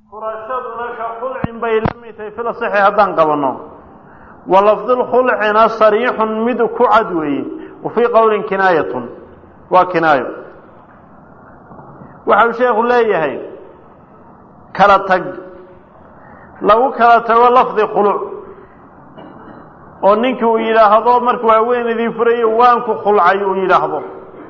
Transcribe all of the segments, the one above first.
furashaduna ka khulcin bay la mid tahay fil saxi haddaan qabanno wa lafdulkhulcina sariixun mid ku cad weeye wa fii qowlin kinaayatun waa kinaayo waxau sheekhu leeyahay kala tag lagu kala tago lafdi khuluc oo ninkii uu yidhaahdo markuu haweenaydii furayo waanku khulcay uu yidhaahdo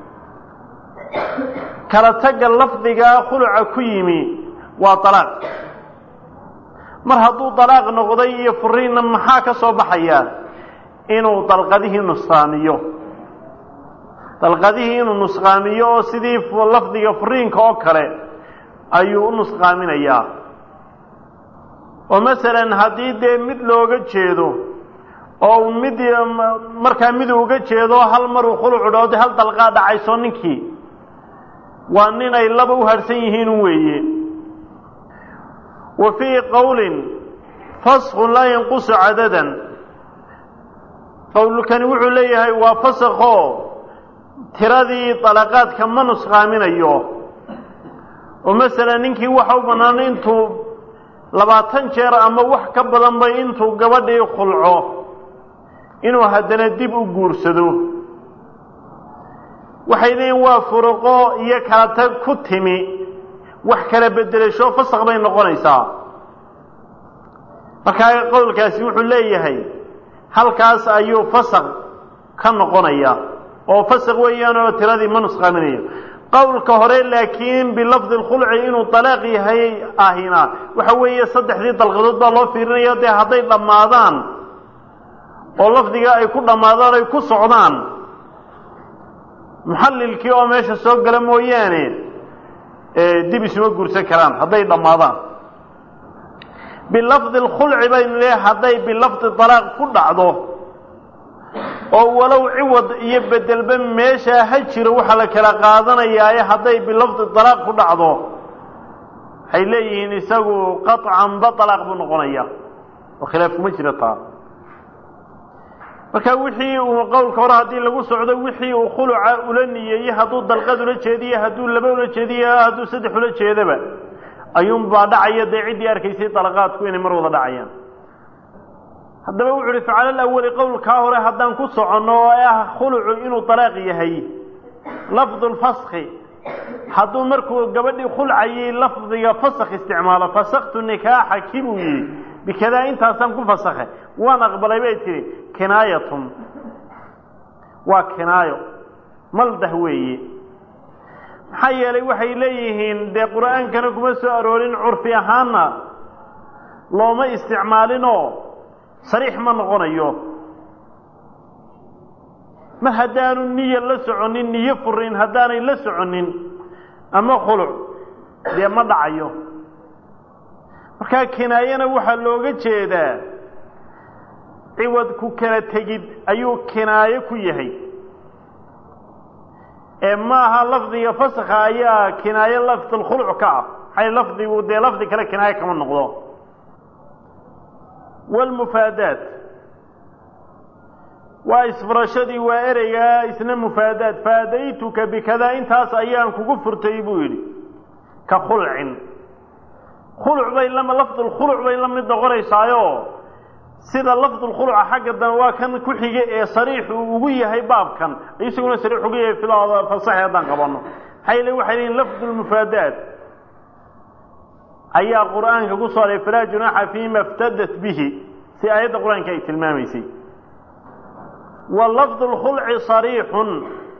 kala tagga lafdigaa khuluca ku yimi waa dalaaq mar hadduu dalaaq noqday iyo furiinna maxaa ka soo baxayaa inuu dalqadihii nusqaamiyo dalqadihii inuu nusqaamiyo oo sidii lafdiga furiinka oo kale ayuu u nusqaaminayaa oo masalan haddii dee mid looga jeedo oo mid markaa mid uga jeedo hal maruu khulucu dhaho de hal dalqaa dhacayso ninkii waa nin ay laba u harhsan yihiin weeye wa fii qowlin faskun laa yanqusu cadadan qowlkani wuxuu leeyahay waa fasakoo tiradii dalaqaadka ma nusqaaminayo oo masalan ninkii waxa u bannaan intuu labaatan jeer ama wax ka badanba intuu gabadhii khulco inuu haddana dib u guursado waxay leeyihin waa furuqo iyo kala tag ku timi wax kala bedelasho fasaq bay noqonaysaa markaa qowlkaasi wuxuu leeyahay halkaas ayuu fasaq ka noqonaya oo fasaq weeyaan oo tiradii ma nusqaaminayo qowlka hore laakiin bilafdi lkhulci inuu dalaaq yahay ahina waxa weeye saddexdii dalqadood baa loo fiirinaya dee hadday dhammaadaan oo lafdiga ay ku dhammaadaan ay ku socdaan muxallilkii oo meesha soo gala mooyaane dib isuma guursan karaan hadday dhammaadaan bilafdi lkhulci baynu leeyahay hadday bilafdi dalaaq ku dhacdo oo walow ciwad iyo bedelba meeshaa ha jiro waxaa la kala qaadanayaaye hadday bilafdi dalaaq ku dhacdo waxay leeyihiin isagu qaطcanba dalaaq buu noqonaya oo khilaaf kuma jira taa marka wixii uu qowlka hore haddii lagu socdo wixii uu khuluca ula niyeeyey hadduu dalqad ula jeediye hadduu laba ula jeediye hadduu saddex ula jeedaba ayuunbaa dhacaya dee ciddii arkaysay dalaqaadku inay mar wada dhacayaan haddaba wuxu uhi facala alawali qowlkaa hore haddaan ku soconno oo ah khulucu inuu dalaaq yahay lafdu lfaski hadduu markuu gabadhii khulcayay lafdiga fasak isticmaalo fasaktu nikaaxa ki buu yihi bikadaa intaasaan ku fasakhay waan aqbalay bay tihi kinaayatun waa kinaayo maldah weeye maxaa yeelay waxay leeyihiin dee qur'aankana kuma soo aroorin curfi ahaanna looma isticmaalinoo sariix ma noqonayo mar haddaanu niya la soconin niyo furiin haddaanay la soconin ama khuluc dee ma dhacayo markaa kinaayana waxaa looga jeedaa ciwad ku kala tegid ayuu kinaayo ku yahay ee maaha lafdiga faskha ayaa kinaayo lafdulkhuluc ka ah maxay lafdigu dee lafdi kale kinaayo kama noqdo wlmufaadaat waa isfurashadii waa ereygaa isna mufaadaat faadaytuka bikadaa intaas ayaan kugu furtay buu yidhi ka khulcin khuluc bay lama lafdulkhuluc bay la mid noqonaysaayo sida lafdulkhuluca xagga dambe waa kan ku xige ee sariix uu ugu yahay baabkan isaguna sariix ugu yahay filada fasaxi haddaan qabanno maxay le waxay leeyiin lafdulmufaadaat ayaa qur'aanka ku soo aray falaa junaaxa fiima iftadat bihi si aayadda qur-aanka ay tilmaamaysay wa lafdu lkhulci sariixun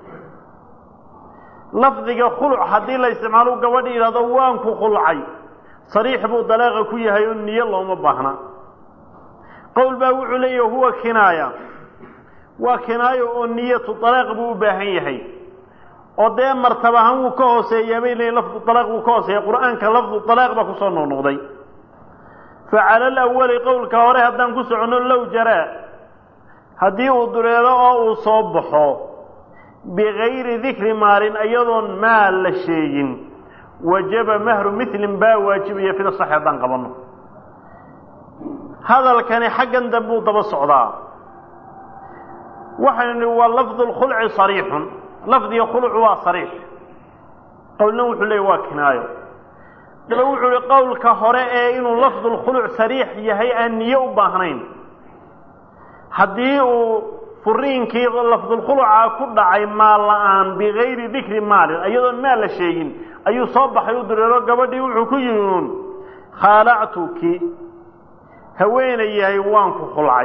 lafdiga khuluc haddii la isticmaalo gabadha yidhahdo waan ku khulcay sariix buu dalaaqa ku yahay oo niyo looma baahna qowl baa wuxuu leeyahy huwa kinaaya waa kinaayo oo niyatu dalaaq buu u baahan yahay oo dee martab ahaan wuu ka hooseeyaa bay leeyiin lafdu dalaaq wuu ka hooseeya qur-aanka lafdu dalaaq baa kusoo noqnoqday fa cala alawali qowlka hore haddaan ku soconno low jaraa haddii uu dureelo oo uu soo baxo bigayri dikri maalin iyadoon maal la sheegin wajaba mahru milin baa waajibaya fida sax haddaan qabanno hadalkani xaggan dambuu daba socdaa waxaynu nihi waa lafdu lkhulci sariixun lafdiga khuluc waa sariix qowlna wuxuu leeyay waa kinaayo daba wuxuu ihi qowlka hore ee inuu lafdulkhuluc sariix yahay aan niye u baahnayn haddii uu furiinkii lafdulkhuluca ku dhacay maal la-aan bigayri dikri maalin iyadoon maal la sheegin ayuu soo baxay u direero gabadhii wuxuu ku yihi uun khaalactuki haweenay yahay waan ku khulcay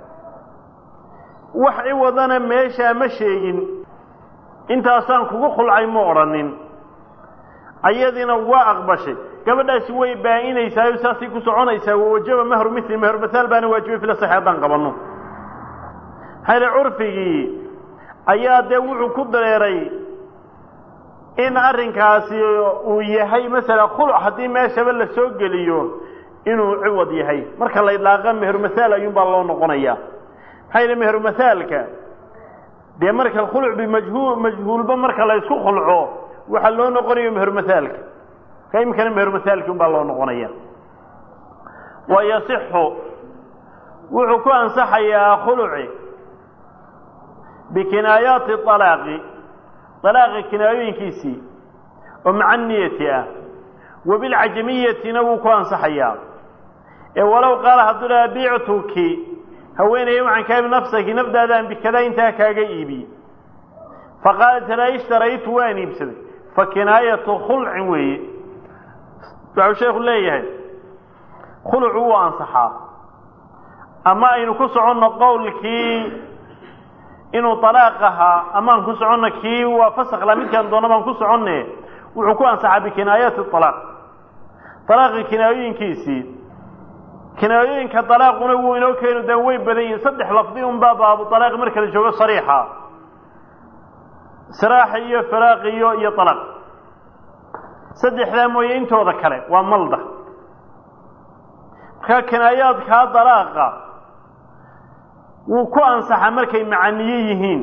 wax ciwadana meeshaa ma sheegin intaasaan kugu khulcay ma odhanin ayadiina waa aqbashay gabadhaasi way baa-inaysaa saasay ku soconaysaa wawajaba mahru mili mahru mahaal baana waajibay fila saxi haddaan qabanno maxaa yidhi curfigii ayaa dee wuxuu ku dareeray in arrinkaasi uu yahay masala khuluc haddii meeshaba la soo geliyo inuu ciwad yahay marka la idlaaqa meheru mahaal ayuunbaa loo noqonayaa maxaa yidhi meheru mahaalka dee marka khuluc bimajhuul majhuulba marka la isku khulco waxaa loo noqonayo meheru mahaalka ka imikana meheru mahaalki un baa loo noqonaya wa yasixu wuxuu ku ansaxayaa khuluci bikinaayaati alaaqi alaaqi kinaayooyinkiisii oo maca niyati ah wa bilcajamiyatina wuu ku ansaxayaa ee walow qaala hadduu dhaha bictuki haweenaya waxaan kaa ibi nafsaki nafdaadaan bikadaa intaa kaaga iibiye faqaalat laa ishtaraytu waan iibsaday fa kinaayatu khulcin weeye waxuu sheekhu leeyahay khulucu wuu ansaxaa ama aynu ku soconno qowlkii inuu alaaq ahaa amaan ku soconno kii waa fasakla midkaan doona baan ku soconne wuxuu ku ansaxaa bikinaayaati alaaq alaaqi kinaayooyinkiisii kinaayooyinka alaaquna wuu inoo keenu dee way badan yihin saddex lafdi unbaa baabu alaaq marka la joogo sariixa siraax iyo firaaq iyo iyo alaaq saddexdaa mooye intooda kale waa malda markaa kinaayaadkaa dalaaqa wuu ku ansaxaa markay macaniye yihiin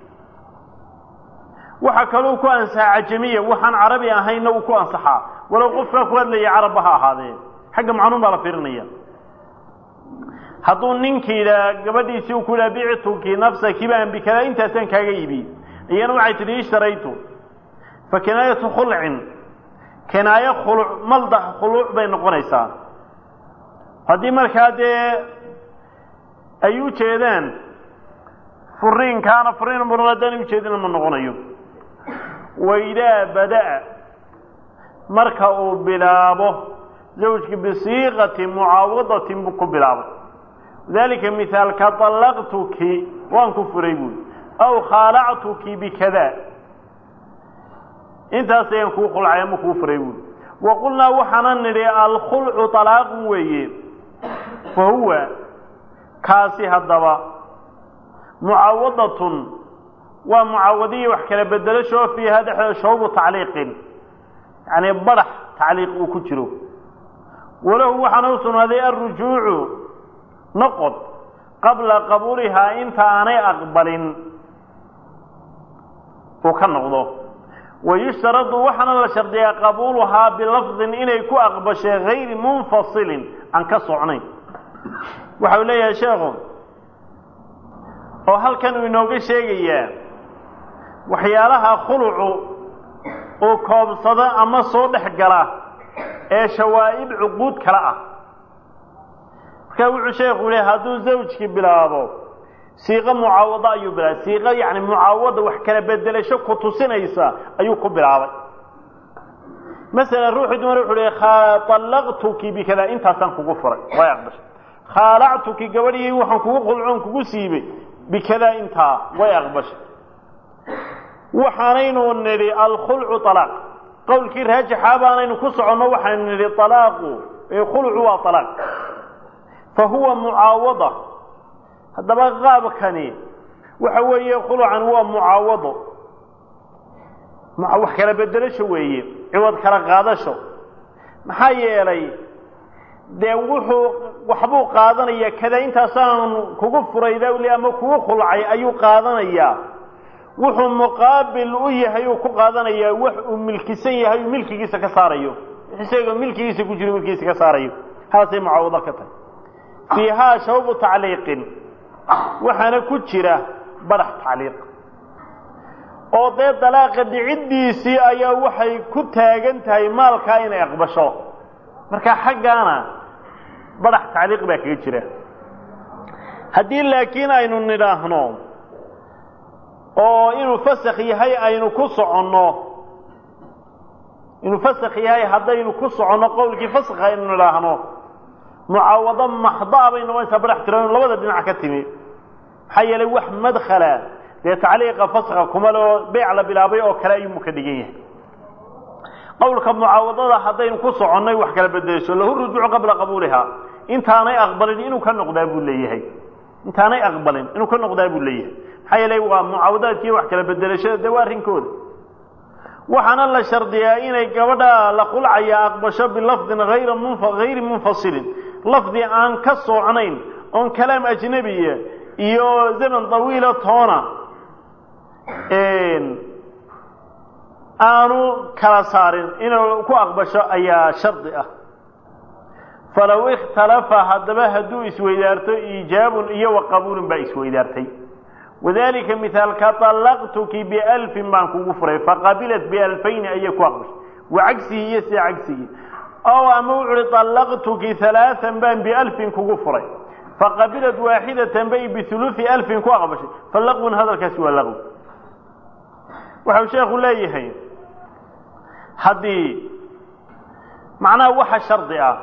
waxaa kaluu ku ansaxaa cajamiya waxaan carabi ahaynna wuu ku ansaxaa walow qofkaa ku hadlaya carabba ha ahaadee xagga macnuun baa la fiirinaya hadduu ninkii yidhaha gabadhiisii uu ku yidhaha bictuki nafsaki baan bikadaa intaasaan kaaga iibiyey iyana waxay tidhi ishtaraytu fa kinaayatu khulcin kinaayo khuluc maldax khuluuc bay noqonaysaa haddii markaa dee ay u jeedaan furiinkaana furiin muran haddaan ujeedina ma noqonayo waidaa bada'a marka uu bilaabo zawjki bisiiqati mucaawadatin buu ku bilaabay dalika mihaalka طallaqtuki waan ku furay buuli aw khaalactuki bikada intaas ayaan kuu khulcay ama kuu furay buuli wa qulnaa waxaana nidhi alkhulcu طalaaqun weeye fa huwa kaasi haddaba mucaawadatun waa mucaawadiya wax kala bedelashoo fiiha dhexdeeda shawbu tacliiqin yacni badax tacliiq uu ku jiro walahu waxaana u sugnaaday alrujuucu noqod qabla qabuulihaa inta aanay aqbalin uu ka noqdo wayushtaradu waxaana la shardiyaa qabuuluhaa bilafdin inay ku aqbashay gayri munfasilin aan ka socnayn waxa uu leeyahay sheekhu oo halkan uu inooga sheegayaa waxyaalaha khulucu uu koobsado ama soo dhex gala ee shawaa'ib cuquud kale ah markaa wuxuu sheekhu yihi hadduu zawjkii bilaabo siiqo mucaawado ayuu bilaabay siiqo yacni mucaawada wax kala bedelasho ku tusinaysa ayuu ku bilaabay masalan ruuxii dumar wuxuu hi allaqtuki bikada intaasaan kugu furay way aqbashay khaalactuki gabadhii waxaan kugu qulcoon kugu siibay bikadaa intaa way aqbashay waxaanaynu nidhi alkhulcu alaaq qowlkii raajixa baanaynu ku soconno waxaynu nidhi alaaqu khulcu waa alaaq fa huwa mucaawada haddaba qaabkani waxa weeye khulucan waa mucaawado wax kala bedelasho weeye ciwad kala qaadasho maxaa yeelay dee wuxuu waxbuu qaadanaya kada intaasaan kugu furay dawli ama kugu khulcay ayuu qaadanayaa wuxuu muqaabil u yahay uu ku qaadanayaa wax uu milkisan yahay uu milkigiisa ka saarayo isagoo milkigiisa ku jiro milkigiisa ka saarayo haasay mucaawado ka tahay fiihaa shawbu tacliiqin waxaana ku jira badax tacliiq oo dee dalaaqa dhiciddiisii ayaa waxay ku taagan tahay maalkaa inay aqbasho marka xaggaana badax tacliiq baa kaga jira haddii laakiin aynu nidhaahno oo inuu fasakh yahay aynu ku soconno inuu fasakh yahay haddaynu ku soconno qowlkii fasakha aynu nidhaahno mucaawado maxdaa bay noqonaysaa badax tiro labada dhinac ka timi maxaa yeelay wax madkhala dee tacliiqa faskha kuma le oo beyc la bilaabay oo kale ayuu ka dhigan yahay qowlka mucaawadada haddaynu ku soconnay wax kala bedelayso lahu rujuucu qabla qabuuliha intaanay aqbalin inuu ka noqdaa buu leeyahay intaanay aqbalin inuu ka noqdaa buu leeyahay maxaa yeelay waa mucaawadaadkiiyo wax kala bedelashada dee waa arrinkooda waxaana la shardiyaa inay gabadha la qulcaya aqbasho bilafdin hayra munfa hayri munfasilin lafdi aan ka socnayn oon kalaam ajnabiya iyo zaman dawiila toona aanu kala saarin inuu ku aqbasho ayaa shardi ah falow ikhtalafa haddaba hadduu isweydaarto iijaabun iyo wa qabuulun baa isweydaartay wadalika mihaalka طallaqtuki bialfin baan kugu furay faqabilat bialfayni ayay ku aqbashay wa cagsihi iyo sida cagsigii ow ama wuxu uhi طallaqtuki halaaan baan bialfin kugu furay faqabilat waaxidatan bay bihuluثi alfin ku aqbashay falaqwun hadalkaasi waa laqwi waxau sheekhu leeyahay haddii macnaha waxa shardi ah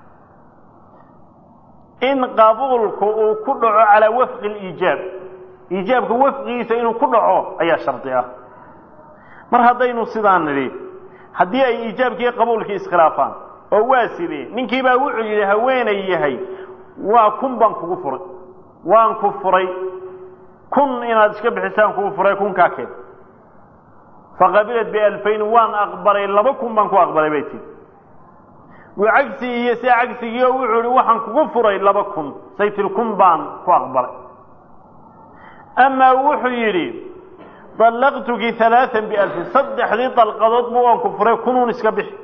in qabuulku uu ku dhaco calaa wafqi اliijaab iijaabka wafqigiisa inuu ku dhaco ayaa shardi ah mar haddaynu sidaan nidhi haddii ay iijaabkii qabuulkii iskhilaafaan oo waa sidee ninkii baa wuxuu yidhi haweenay yahay waa kun baan kugu furay waan ku furay kun inaad iska bixisaan kugu furay kunkaa keen faqabilat bialfayn waan aqbalay laba kun baan ku aqbalay bay tii waa cagsigii iyo sia cagsigii oo wuxuu ihi waxaan kugu furay laba kun saytil kun baan ku aqbalay amaa wuxuu yidhi dallaqtuki halaaan bialfin saddexdii dalqadood bu waan ku furay kunuun iska bixi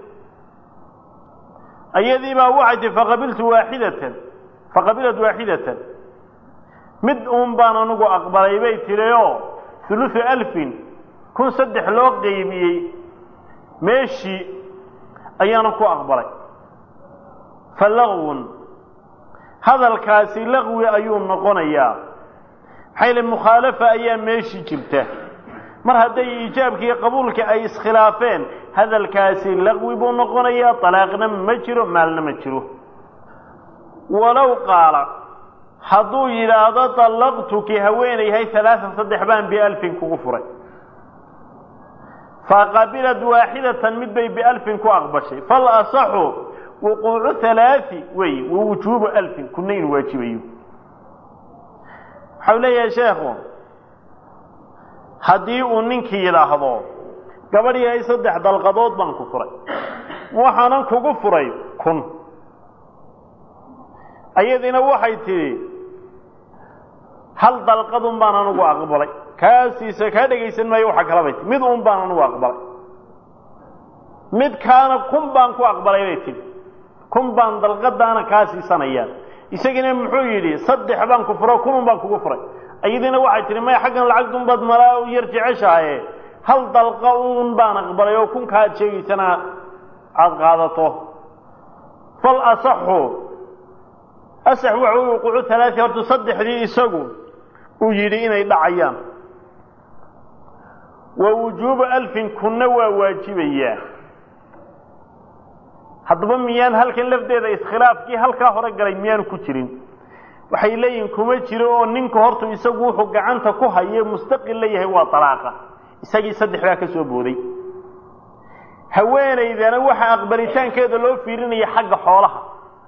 ayadii baa waxay tii faqabiltu waaxidatan faqabilat waaxidatan mid uun baan anigu aqbalay bay tiri oo huluثu alfin kun saddex loo qeybiyey meeshii ayaana ku aqbalay fa laqwun hadalkaasi laqwi ayuu noqonayaa maxaa yale mukhaalafa ayaa meeshii jirta mar hadday iijaabkii qabuulka ay iskhilaafeen hadalkaasi laqwi buu noqonayaa talaaqna ma jiro maalna ma jiro walow qaala hadduu yidhaahdo dallaqtuki haweenayhay halaaan saddex baan bialfin kugu furay faqabilat waaxidatan mid bay bialfin ku aqbashay fal asaxu wuquucu halaai wey wa wujuubu alfin kuna inu waajibayo waxau leeyahay sheekhu haddii uu ninkii yidhaahdo gabadh yahay saddex dalqadood baan ku furay waxaanan kugu furay kun ayadiina waxay tidhi hal dalqadun baan anugu aqbalay kaasiisa kaa dhegaysan maayo waxa kala bay tii mid un baan anugu aqbalay mid kaana kun baan ku aqbalay bay tidhi kun baan dalqadaana kaa siisanayaan isagiina muxuu yidhi saddex baan ku furo kunun baan kugu furay ayadiina waxay tihi maya xaggan lacagdun baad malaa yar jeceshahaye hal dalqa un baan aqbalay oo kunkaa ad sheegaysana aada qaadato fal asaxu asax waxa u wuquucu halaai horta saddexdii isagu uu yidhi inay dhacayaan wa wujuubu alfin kunna waa waajibayaa haddaba miyaan halkan lafdeeda iskhilaafkii halkaa hore galay miyaanu ku jirin waxay leeyihin kuma jiro oo ninka hortu isagu wuxuu gacanta ku haye mustaqil la yahay waa dalaaqa isagii saddex baa ka soo booday haweenaydana waxa aqbalitaankeeda loo fiirinaya xagga xoolaha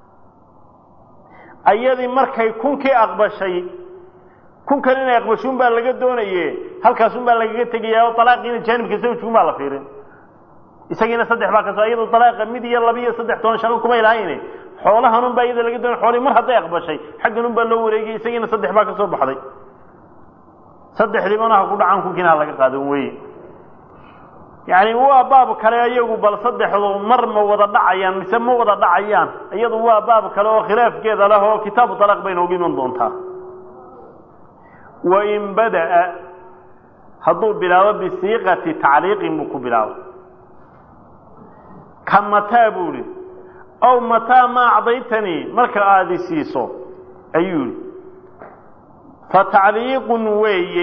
ayadii markay kunkii aqbashay kunkan inay aqbashuun baa laga doonaye halkaasun baa lagaga tegayaa oo dalaaqiina jaanibka sawjkun baa la fiirin isagiina saddex baa kasoo iyadoo dalaaqa mid iyo laba iyo saddex toban shaqo kumay lahayne xoolahanun baa iyada laga doonay xoolihii mar hadday aqbashay xagganun baa loo wareegay isagiina saddex baa ka soo baxday saddexdii manaha ku dhacaan kunkiina ha laga qaadan weye yacni waa baab kale iyagu bal saddexdu mar ma wada dhacayaan mise ma wada dhacayaan iyadu waa baab kale oo khilaafkeeda leh oo kitaabu talaaq bay noogu iman doontaa wain bada'a hadduu bilaabo bisiiqati tacliiqin buu ku bilaabo kamataa buu ihi aw mataa maa acdaytanii marka aada isiiso ayuu yihi fa tacliiqun weeye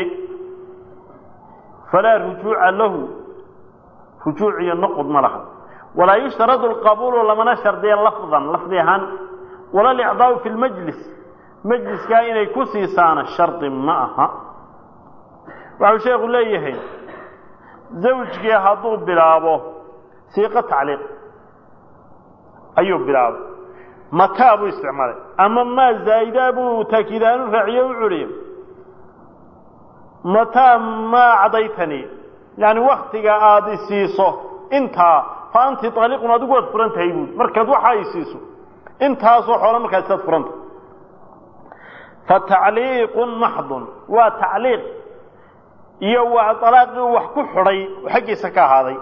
falaa rujuuca lahu rujuuc iyo noqod ma laha walaa yushtaradu alqabuulu lamana shardiya lafdan lafdi ahaan wala alicdaau fi lmajlis majliskaa inay ku siisaana shardi ma aha waxau sheekhu leeyahay zawjkii hadduu bilaabo siiqo tacliiq ayuu bilaabay mataa buu isticmaalay ama maa zaa'idaa buu taakiidaanu raaciye u curiye mataa maa cadaytanii yani waktiga aada isiiso intaa fa anti taaliqun adigu waad furan tahay buui markaad waxaa isiiso intaasoo xoolo markaas isaad furanta fa tacliiqun maxdun waa tacliiq iyo waa alaaqii wax ku xidhay oo xaggiisa ka ahaaday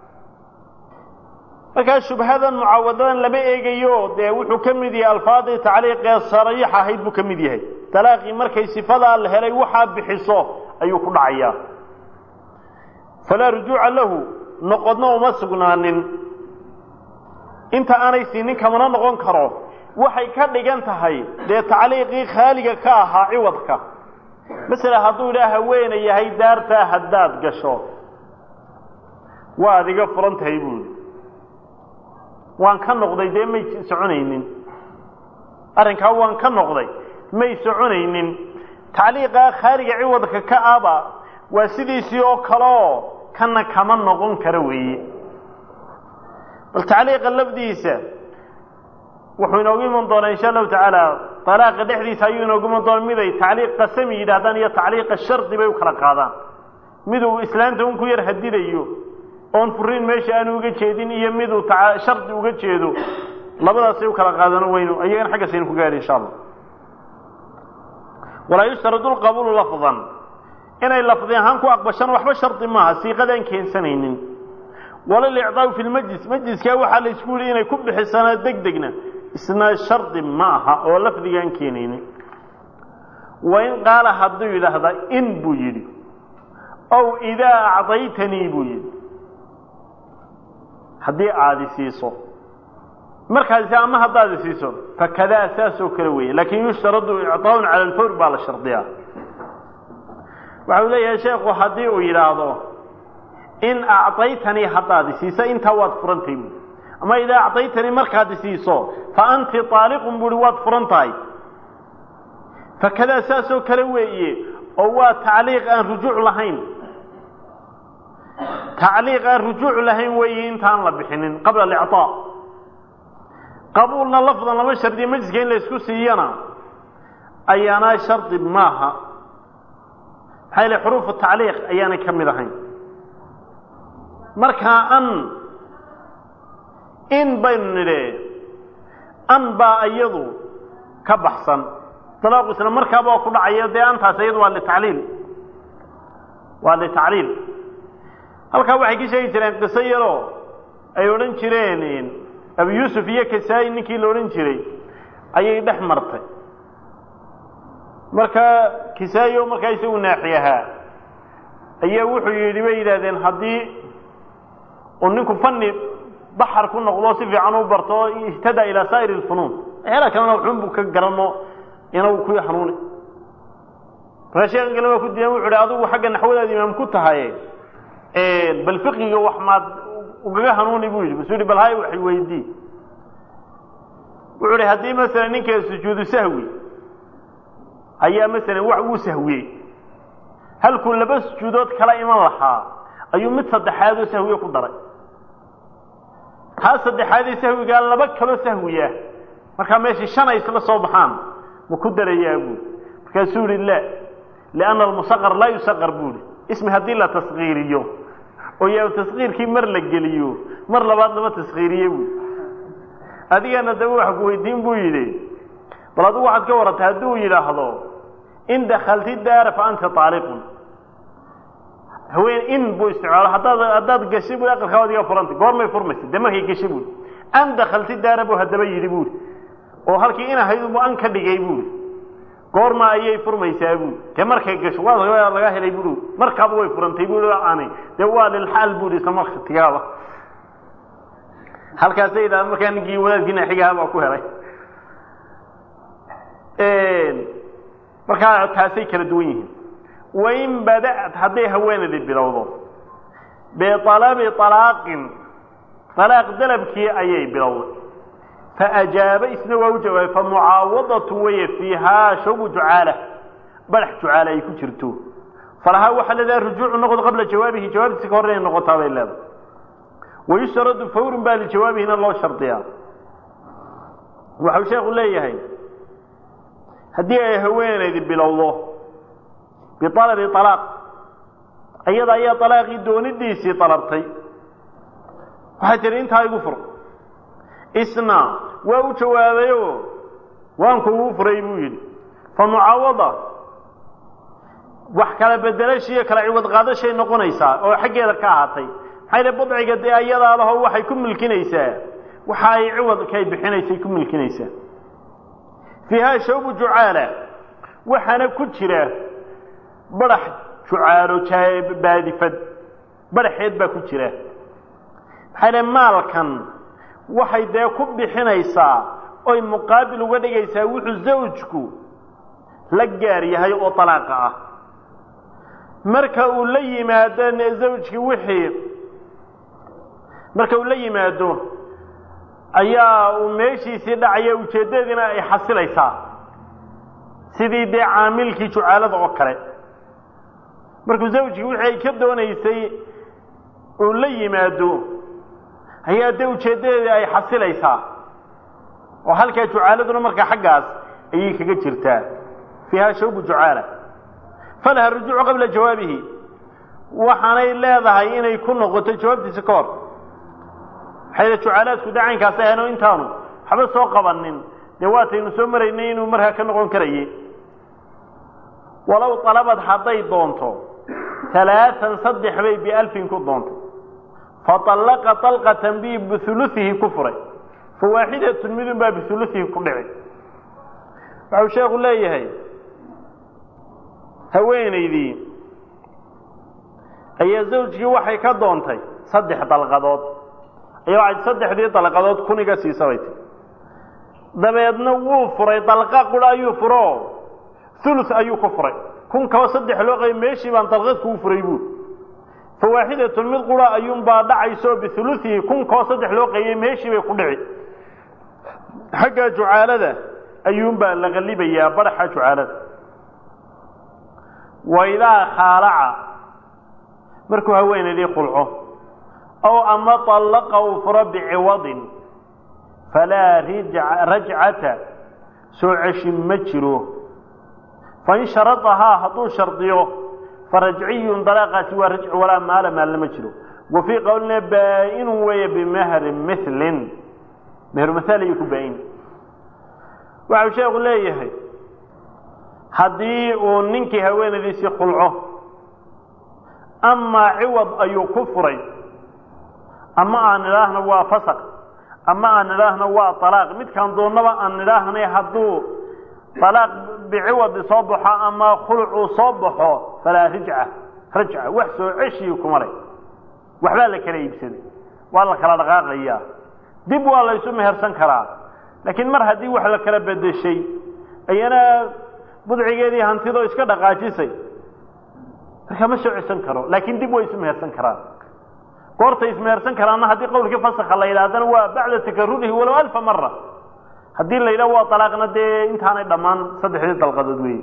markaa shubhadan mucaawadadan lama eegayo dee wuxuu ka mid yahay alfaadii tacliiqee sariix ahayd buu ka mid yahay talaaqii markay sifadaa la helay waxaa bixiso ayuu ku dhacayaa falaa rujuuca lahu noqodna uma sugnaanin inta aanay siinin kamana noqon karo waxay ka dhigan tahay dee tacliiqii khaaliga ka ahaa ciwadka masala hadduu idhaa haweena yahay daartaa haddaad gasho waad iga furan tahay buuli waan ka noqday dee may soconaynin arrinkaa waan ka noqday may soconaynin tacliiqaa khaaliga ciwadka ka aba waa sidiisii oo kaleoo kana kama noqon kara weeye bal tacliiqa lafdiisa wuxuu inoogu iman doonaa insha allahu tacaala dalaaqa dhexdiisa ayuu inoogu iman doona miday tacliiq qasami yidhaahdaan iyo tacliiqa shardi bay u kala qaadaan miduu islaanta un ku yar hadidayo oon furiin meesha aanu uga jeedin iyo miduu shardi uga jeedo labadaasay u kala qaadano waynu ayagana xaggaasaynu ku gaadhi insha allah walaa yushtaradu lqabuulu lafdan inay lafdi ahaan ku aqbashana waxba shardi maaha siiqadaan keensanaynin wala licdaau fi lmajlis majliskaa waxaa la isku yihi inay ku bixisanaa deg degna isna shardi ma aha oo lafdigaan keenaynin wain qaala hadduu yidhaahda in buu yidhi ow idaa acdaytanii buu yidhi haddii aada isiiso markaasi ama haddaad isiiso fakadaa saasoo kale weeye lakin yushtaradu icطaaun cala alfawr baa la shardiyaa waxau leeyahay sheekhu haddii uu yidhaahdo in acطaytanii haddaad isiiso intaa waad furantay buui ama idaa acطaytanii markaad isiiso fa anti طaaliqun buuhi waad furan tahay fakadaa saasoo kale weeye oo waa tacliiq aan rujuuc lahayn tacliiq aan rujuuc lahayn weeye intaan la bixinin qabla alicطaa qabuulna lafdan lama shardiya majliska in la isku siiyana ayaana shardi maaha maxaa yale xuruufu tacliiq ayaanay ka mid ahayn markaa an in baynu nidhe an baa iyadu ka baxsan dalaaqu isla markaaba waa ku dhacaya dee antaas iyadu waa litacliil waa litacliil halkaa waxay ka sheegi jireen qiso yaroo ay odhan jireen abu yuusuf iyo kasaa-i ninkii la odhan jiray ayay dhex martay markaa kisaa-i oo markaa isagu naaxi ahaa ayaa wuxuu yidhi bay yidhahdeen haddii uu ninku fani baxar ku noqdo si fiican u barto oo ihtada ilaa saa'iri lfunuun waxyaala kalena waxun buu ka garano inuu ku hanuuni markaa sheekan kale waa ku diidan wuxu uhi adigu xagga naxwadaada imaam ku tahaye bal fiqiga wax maad ugaga hanuuni buu yidhi masuu yihi bal hay wax weydii wuxuu ihi haddii masalan ninka sujuudu sahwi ayaa masalan wax uu sahwiyey halkuu laba sujuudood kala iman lahaa ayuu mid saddexaad oo sahwiye ku daray taa saddexaadee sahwigaa laba kaloo sahwiya markaa meeshii shan ay isla soo baxaan ma ku darayaa buuri markaasuu yihi la lianna almusaqar laa yusaqar buuri ismi haddii la taskiiriyo oo yaa taskiirkii mar la geliyo mar labaad lama taskiiriye buui adigana daba wax ku weydiin buu yidhi bal adigu waxaad ka warantay hadduu yidhaahdo in dakalti daara fa anta aaliqun haween in buu isticmaalo haddaad haddaad gashi bu aqalkaa waad iga furantay goormay furmaysa dee markay gashi buui an dakalti daara buu haddaba yidhi buuri oo halkii in ahayd bu an ka dhigay buuri goorma ayay furmaysaa buuri dee markay gasho waa laga helay buui markaaba way furantay bui aanay dee waa lilxaal buui isla marka tigaaba halkaasay yidhahda markaa ninkii wadaadkiina xigaha baa ku helay markaa taasay kala duwan yihiin wain bada'at hadday haweenaydii bilowdo bialabi alaaqin alaaq dalabkii ayay bilowday faajaaba isna waa u jawaabay famucaawadatu weye fiihaa shawbu jucaala badax jucaala ay ku jirto falahaa waxaa leedahay rujuucu noqod qabla jawaabihi jawaabtiisa ka hor inay noqotaa bay leedahay wayustaradu fawrun baa lijawaabihina loo shardiyaa waxau sheekhu leeyahay haddii ay haweenaydi bilowdo bialabi alaaq iyada ayaa alaaqii doonidiisii dalabtay waxay tihi intaa igu fur isna waa u jawaabayo waan kugu furay buu yidhi fa mucaawada wax kala bedelashiiyo kala ciwad qaadashay noqonaysaa oo xaggeeda ka ahaatay maxay dhi badciga dee ayadaa laho waxay ku milkinaysaa waxa ay ciwadkay bixinaysay ku milkinaysaa fiihaa shawbu jucaala waxaana ku jira badax jucaalo baadifad badaxeed baa ku jira maxay dhi maalkan waxay dee ku bixinaysaa oy muqaabil uga dhigaysaa wuxuu zawjku la gaar yahay oo talaaqa ah marka uu la yimaado zawjkii wixii marka uu la yimaado ayaa uu meeshiisii dhacaya ujeeddadiina ay xasilaysaa sidii dee caamilkii jucaalada oo kale markuu zawjkii wixii ay ka doonaysay uu la yimaado ayaa dee ujeeddadeedii ay xasilaysaa oo halkaa jucaaladuna markaa xaggaas ayay kaga jirtaa fiiha shawbu jucaala falaha rujuucu qabla jawaabihi waxaanay leedahay inay ku noqoto jawaabtiisa ka hor waxay jucaalaadku dee caynkaas ahayno intaanu waxba soo qabanin dee waataynu soo maraynay inuu markaa ka noqon karaye walow alabad hadday doonto alaaan saddex bay bialfin ku doontay faطallaqa طalqatan bi biuluihi ku furay fawaaxidatun midun baa biuluihi ku dhici waxau sheekhu leeyahay haweenaydii ayaa zawjkii waxay ka doontay saddex dalqadood ayaa waxay saddexdii dalqadood kuniga siisabay ti dabeedna wuu furay dalqa qura ayuu furo ulu ayuu ku furay kun kaba saddex loo qabay meeshii baan dalqad kuu furay buur fawaaxidatun mid qura ayuunbaa dhacayso biuluihi kun koo saddex loo qaybay meeshii bay ku dhici xagga jucaalada ayuunbaa la qalibayaa badaxa jucaalada waidaa khaalaca markuu haweenaydii qulco ow ama طallaqa uu furo biciwadin falaa rajcata soo ceshi ma jiro fain sharadahaa hadduu shardiyo farajciyun dalaaqaasi waa rajci walaa maala maalna ma jiro wa fii qowlina baa-inun weeye bimahri milin mehermahaal ayuu ku baa-in waxau sheekhu leeyahay haddii uu ninkii haweenaydiisii khulco amaa ciwad ayuu ku furay ama aan nidhaahna waa fasaq ama aan nidhaahna waa alaaq midkaan doonnaba aan nidhaahnay hadduu alaaq biciwadi soo baxo ama khulucuu soo baxo falaa rijca rajca wax soo ceshii kuma leh waxbaa la kala iibsaday waa la kala dhaqaaqayaa dib waa laysu mehersan karaa laakiin mar haddii wax la kala bedeshay ayana budcigeedii hantidoo iska dhaqaajisay marka ma soo ceshan karo laakiin dib way isu mehersan karaan goortay ismehersan karaanna haddii qowlkii fasakha la yidhahdana waa bacda takarurihi walow alfa mara haddii la yidhaho waa alaaqna dee intaanay dhammaan saddexdii dalqadood weeye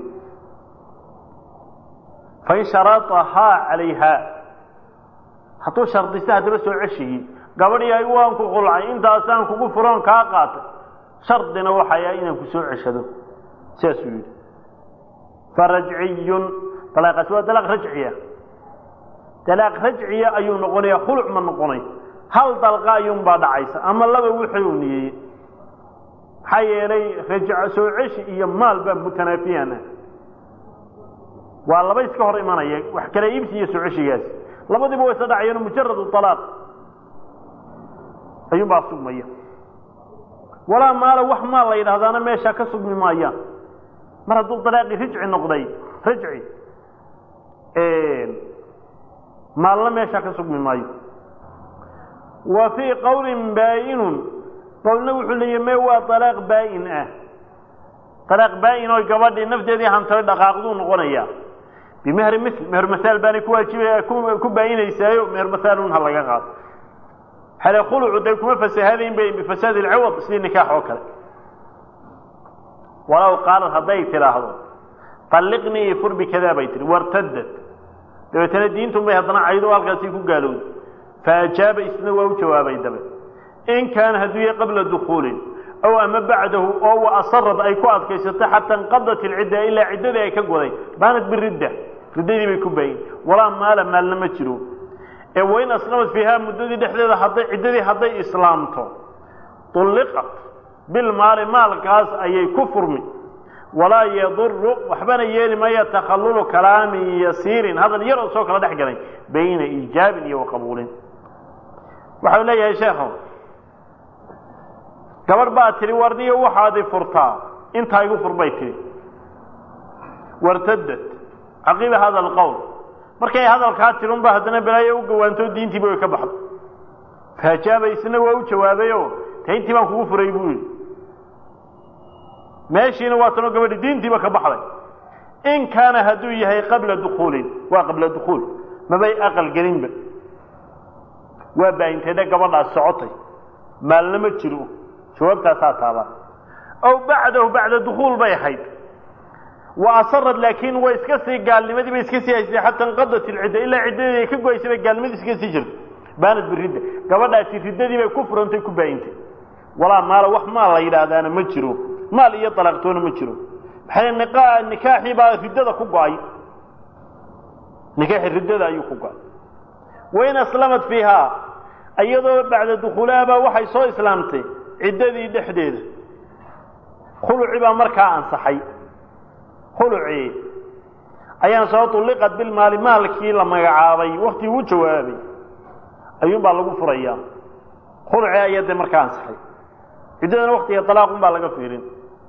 fain sharaahaa calayha hadduu shardista haddaba soo ceshigii gabadhii ay waan ku qulcay intaasaan kugu furoon kaa qaatay shardina waxaya inaan ku soo ceshado sidaasuu yidhi farajciyun alaaqaasi waa dalaaq rajciya dalaaq rajciya ayuu noqonaya khuluc ma noqonay hal dalqa ayuunbaa dhacaysa ama laba wixii uu niyeeyey maxaa yeelay rajca soo ceshi iyo maal baa mutanaafiyan ah waa laba iska hor imanaya wax kala iibsi iyo soo ceshigaasi labadiiba way isla dhacayeen mujaradu alaaq ayuunbaa sugmaya walaa maala wax maal la yidhahdaana meeshaa ka sugmi maayaan mar hadduu dalaaqii rijci noqday rajci maalna meeshaa ka sugmi maayo wa fii qowlin baa-inun qowlna wuxuu leeyahy me waa alaaq baa-in ah alaaq baa-in oo gabadhii nafteedii hantoy dhaqaaqduu noqonayaa bimehri mil meher masaal baanay ku waajibaya ku baa-inaysaayo meher masaalun ha laga qaado hale khulucu day kuma fasahaadayn bay bifasaad ilciwad sidii nikaax oo kale walow qaalad hadday tidhaahdo talliqnii fur bikadaa bay tihi wartadad dabeetana diintun bay haddana caydo halkaasi ku gaalowday fa ajaaba isna waa u jawaabay dabe in kaana hadduu yahay qabla dukuulin ow ama bacdahu oo wa asarad ay ku adkaysato xataa inqadat ilcidda ilaa ciddadii ay ka goday baanad biridda riddadii bay ku baayin walaa maala maalna ma jiro ee wain aslamad fiihaa muddadii dhexdeeda hadday ciddadii hadday islaamto tulliqat bilmaali maalkaas ayay ku furmi walaa yaduru waxbana yeeli maya takhallulu kalaamin yasiirin hadal yar oo soo kala dhex galay bayna iijaabin iyo waqabuulin waxau leeyahay sheekhu gabadh baa tidhi warniyo waxaadi furtaa intaa igu fur bay tidhi wartadad caqiba hada alqowl markay hadalkaa tidhi unba haddana balaayo u gawaanto diintiiba way ka baxdo faajaaba isna waa u jawaabayo ta intii baan kugu furay buu yidhi meeshiina waa tanoo gabadhi diintiiba ka baxday in kaana hadduu yahay qabla dukuulin waa qabla dukuul mabay aqal gelinba waa baayintedhe gabadhaas socotay maalna ma jiro jawaabtaasaa taabaa ow bacdahu bacda dukuul bay ahayd wa asarad laakiin way iska sii gaalnimadii bay iska sii haysatay xataa inqadat ilcidda ilaa ciddadii ay ka goysay bay gaalnimadii iska sii jirtay baanad biridda gabadhaasi riddadii bay ku furantay ku baayintay walaa maala wax maal la yidhaahdaana ma jiro maal iyo dalaaqtoona ma jiro maxay niqa nikaaxii baa riddada ku go-ay nikaaxii riddada ayuu ku go-ay wain aslamad fiihaa iyadoo bacda dukuulahabaa waxay soo islaamtay ciddadii dhexdeeda khuluci baa markaa ansaxay khulucii ayaan soo tulliqad bilmaali maalkii la magacaabay waktigii u jawaabay ayuun baa lagu furayaa khuluci ayaa dee markaa ansaxay ciddadana waktiga dalaaqun baa laga fiirin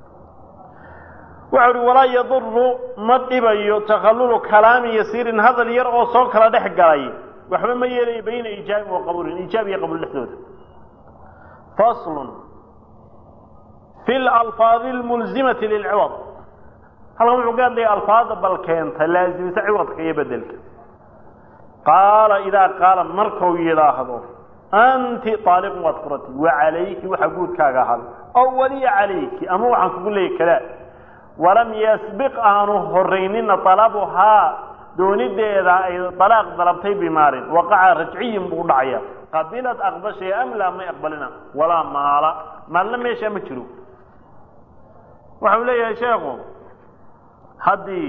waxau uhi walaa yaduru ma dhibayo takhallulu kalaamin yasiirin hadal yar oo soo kala dhex galay waxba ma yeelayo bayna iijaabin wa qabuulin iijaab iyo qabuul dhexdooda faslun fi lalfaadi almulzimati lilciwad halkan wuxuu ka hadlaya alfaada bal keenta laasimisa ciwadka iyo bedelka qaala idaa qaala markuu yidhaahdo anti aaliqun waad furatay wa calayki waxa guudkaaga ahaaday ow waliya calayki ama waxaan kugu leeyay kadaa walam yasbiq aanu horaynina alabuhaa doonideeda ay alaaq dalabtay bimaalin waqaca rajciyin buu dhacaya qabilad aqbashay am laa may aqbalina walaa maala maalna meeshaa ma jiro waxau leeyahay sheekhu haddii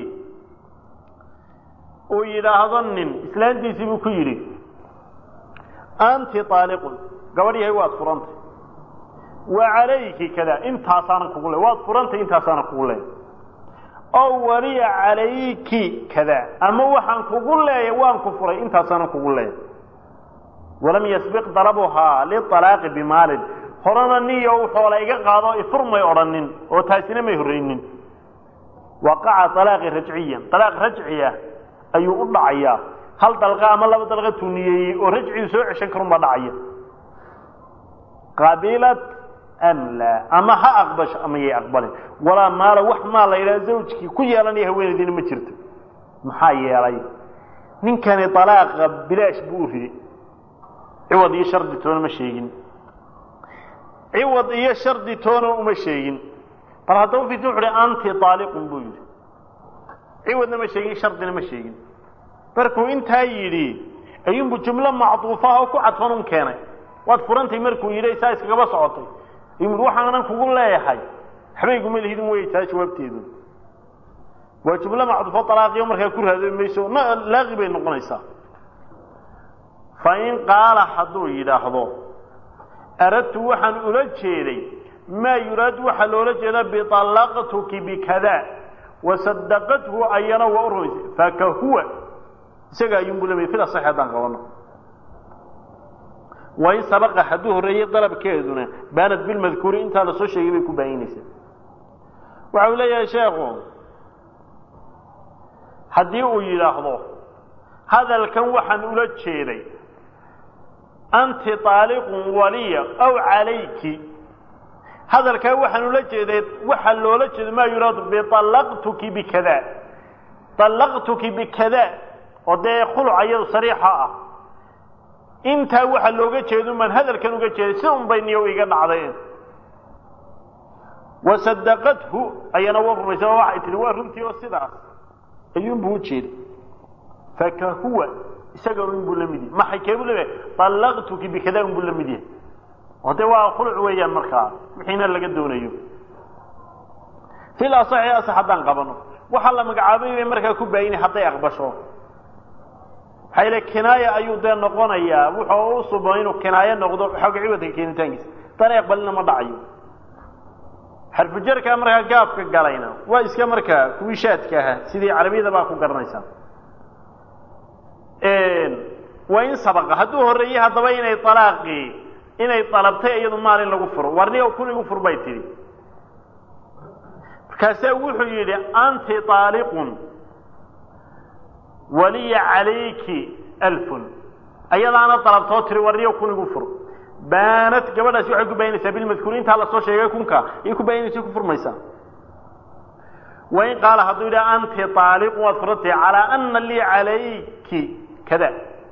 uu yidhaahdo nin islaantiisii buu ku yidhi anti aaliqun gabadh yahay waad furantay wa calayki kada intaasaanan kugu le waad furantay intaasaanan kugu leeya ow waliya calayki kada ama waxaan kugu leeya waan ku furay intaasaanan kugu leeya walam yasbiq dalabuhaa lialaaqi bimaalin horena niyo xoola iga qaado ifur may odhanin oo taasina may horreynin waqaca alaaqi rajciyan alaaq rajciya ayuu u dhacayaa hal dalqa ama laba dalqa tuniyeeyey oo rajcigu soo ceshan karun baa dhacaya qabilat am laa ama ha aqbasho ama yay aqbalin walaa maala wax maa la yidhaha zawjkii ku yeelanaya haweenaydiina ma jirto maxaa yeelay ninkani alaaqa bilaash buu u riday ciwad iyo shardi toona ma sheegin ciwad iyo shardi toona uma sheegin bal haddaba fit wuxu uhi anti aaliqun buu yidhi ciwadna ma sheegin shardina ma sheegin markuu intaa yidhi ayuunbu jumlo macduufaha oo ku cadfan un keenay waad furantay markuu yidhi saa iskagaba socotay ayuu waxaanan kugu leeyahay waxbayguma lihidin wey taa jawaabteedu waa jumlo macduufo alaaqiyo markaa ku raadoobi mayso laaqi bay noqonaysaa fa in qaala hadduu yidhaahdo aradtu waxaan ula jeeday maa yuraadu waxaa loola jeedaa biطalaqtuki bikada wasadaqathu ayana waa u rumaysay fakahuwa isaga ayuunbu lamay fil asaxi haddaan qabano wain sabaqa hadduu horreeyey dalabkeeduna baanad bilmadkuuri intaa lasoo sheegay bay ku baayinaysaa waxa uu leeyahay sheekhu haddii uu yidhaahdo hadalkan waxaan ula jeeday anti taaliqun waliya aw calayki hadalkaa waxaan ula jeeday waxaa loola jeedo maa yuraadu biallaqtuki bikada allaqtuki bikada oo dee khuluc iyadu sariixa ah intaa waxaa looga jeedo maan hadalkan uga jeeday si un bay niyo iga dhacdeen wasadaqathu ayana waa rumaysa oo waxay tihi waa runtii oo sidaas ayuunbuu ujeeda faka huwa isaga unbuu la mid yahay maxay keebuu leeyahay allaqtuki bikada unbuu la mid yahay oo dee waa khuluc weeyaan markaa wixiina laga doonayo fil asaxi asax haddaan qabano waxaa la magacaabay bay markaa ku baayini hadday aqbasho maxaa yile kinaaya ayuu dee noqonayaa wuxuu u subo inuu kinaayo noqdo xooga ciwadka keenitaankiisa haddaan aqbalina ma dhacayo xarfujarkaa markaa gaabka galayna waa iska markaa kuwii shaadka ahaa sidii carabiyada baa ku garanaysaa waa in sabaqa hadduu horreeyey haddaba inay alaaqii inay dalabtay iyadu maalin lagu furo warniga kun igu fur bay tidhi markaasaa wuxuu yidhi anti aaliqun waliya calayki alfun ayadaana dalabtoo tiri warniga kun igu fur baanad gabadhaasi waxay ku bayanaysaa bilmadkuuri intaa lasoo sheegay kunka ayay ku bayanaysa ku furmaysaa wain qaala hadduu yidhi anti aaliqun waad furantahay calaa ana lii calayki kada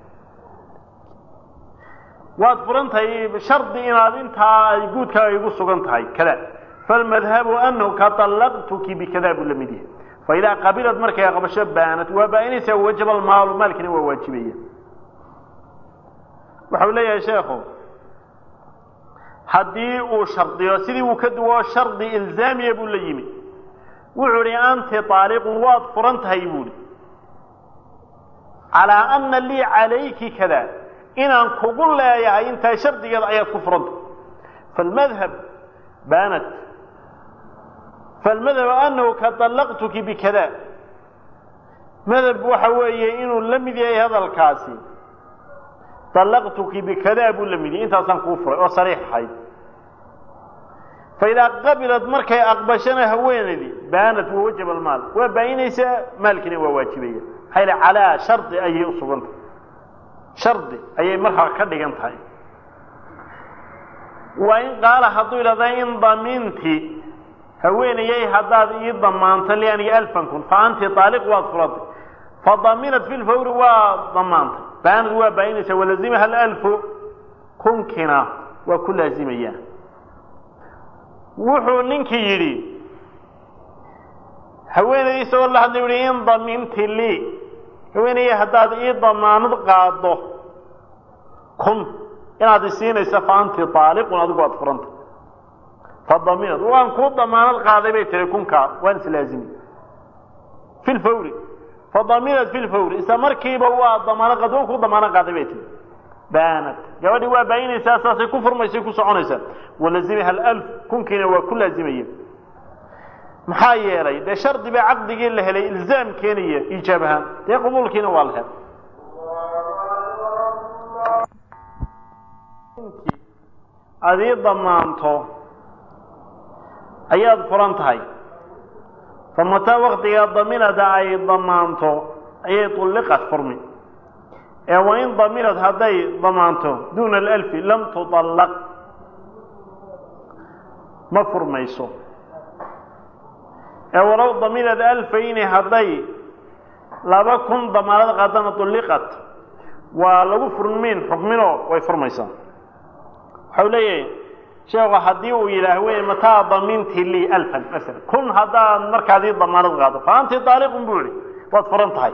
waad furantahay shardi inaad intaa ay guudkaaga igu sugan tahay kada falmadhabu anahu ka allaqtuki bikada buu la mid yahay faidaa qabilad markay aqbasho baanad waa baainaysaa wajaba almaalu maalkina waa waajibaya waxau leeyahay sheekhu haddii uu shardiyo sidii uu ka duwo shardi ilzaamiya buu la yimi wuxuu ihi anti aaliqun waad furan tahay buuhi calaa ana lii calayki kada inaan kugu leeyahay intaa shardigeeda ayaad ku furanta falmadhab baanat falmadhab anahu ka allaqtuki bikada madhab waxa weeye inuu la mid yahay hadalkaasi allaqtuki bikada buu la mid yahay intaasaan kuu furay oo sariix ahayd faidaa qabilad markay aqbashana haweeneydii baanat wawajaba almaal waa baayinaysaa maalkiina waa waajibaya maxaa yidhi calaa shardi ayay u sugantah shardi ayay markaa ka dhigan tahay waa in qaala hadduu yidhahda in daminti haweenayay haddaad ii damaanto lianiga alfan kun fa anti aaliq waad furatay fadaminat fi lfawri waa damaantay baanad waa baayinaysaa walazimaha alalfu kunkina waa ku laazimayaa wuxuu ninkii yidhi haweenaydii isagoo la hadlay uhi in daminti lii haweenayay haddaad ii damaanad qaado kun inaad isiinaysa fa anti aaliqun adigu aad furanta fadaminad waan kuu damaanad qaaday bay tiri kunkaa waan islaazimi fi lfawri fadaminad fi lfawri isla markiiba waa damaanad qaad waan kuu damaanad qaaday bay tiri baanad gabadhii waa baayinaysaa saasay ku furmaysay ku soconaysaa walazimiha alf kunkiina waa ku laazimaya maxaa yeelay dee shardi baa caqdigii la helay ilzaam keenaya iijaab ahaan dee qabuulkiina waa la helay aad ii damaanto ayaad furan tahay fa mataa waktigaa daminada ay damaanto ayay tulliqad furmi ee wain daminad hadday damaanto duuna alalfi lam tuطallaq ma furmayso ee walow daminad alfayni hadday laba kun damaanad qaadana tulliqat waa lagu furmiin xukminoo way furmaysaa waxau leeyahay sheekhu haddii uu yidhaah wey mataa daminti lii alfan masala kun haddaad markaadii damaanad qaado fa anti aaliqun buu yihi waad furan tahay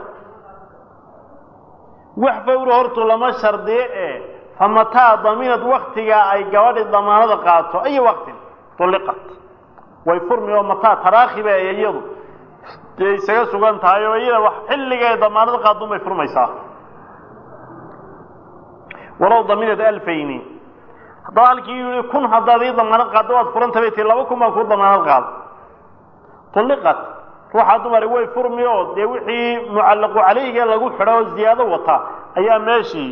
wax fawri hortu lama shardiye ee fa mataa daminad waktigaa ay gabadhi damaanada qaato ayo waktin tulliqat way furmi oo mataa taraakhiba iyadu dee isaga sugan tahay oo iyada wax xilligay damaanada qaadun bay furmaysaa walow daminad alfayni haddaba halkii yihi kun haddaad ii damaanad qaaddo waad furanta bay tii laba kun baan kuu damaanad qaado tulliqat ruuxaa dumari way furmi oo dee wixii mucallaqu calayhiga lagu xidho oo ziyaado wata ayaa meeshii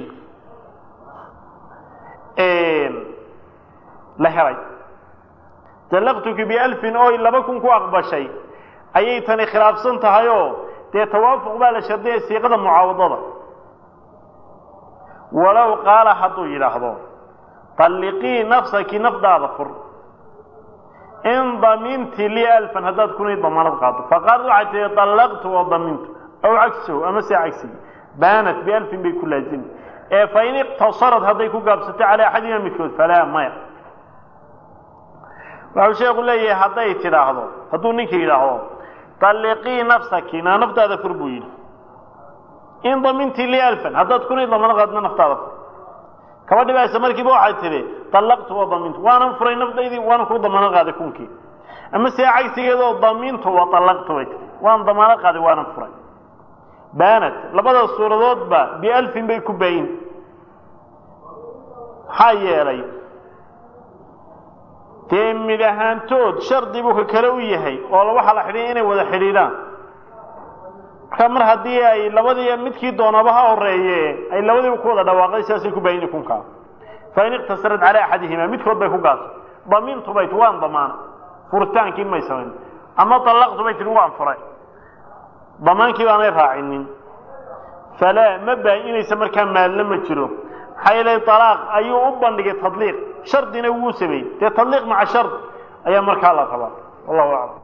la helay dallaqtuki bialfin oy laba kun ku aqbashay ayay tani khilaafsan tahay oo dee tawaafuq baa la shardiyay siiqada mucaawadada walow qaala hadduu yidhaahdo talliqii nafsaki nafdaada fur in daminti lii alfan haddaad kunii damaanad qaado faqaalad waxay tihi dallaqtu wa damintu aw cagsahu ama se cagsigi baanat bialfin bay ku laazimi ee fa in iqtasarad hadday ku gaabsato calaa axadima midkood falaa maya waxau sheeku leeyahay hadday tidhaahdo hadduu ninka yidhaahdo talliqii nafsaki naa naftaada fur buu yidhi in damintii lii alfan haddaad kunii damaanad qaadna naftaada fur kaba dhibaysa markiiba waxay tidhi dallaqtu wa damintu waanan furay nafdaydii waanan kuu damaanad qaaday kunkii ama see cagsigeedoo damintu wa dallaqtu bay tihi waan damaanad qaaday waanan furay baanat labada suuradoodba bialfin bay ku baayin maxaa yeelay dee mid ahaantood shardi buu ka kale u yahay oo waxaa la xidhiya inay wada xidhiidhaan marka mar haddii ay labadii midkii doonaba ha horeeye ay labadiiba ku wada dhawaaqday sidaasay ku baayini kunkaa fa in iqtasarad calaa axadihima midkood bay ku gaasay damintu bay ti waan damaana furitaankii may samayn ama dallaqtu bay tihi waan furay damaankii baanay raacinin falaa ma baa-inaysa markaa maalna ma jiro maxaa yeelay alaaq ayuu u bandhigay tadliiq shardina wuu sameeyey dee tadliiq maca shard ayaa markaa la rabaa wallahu aclam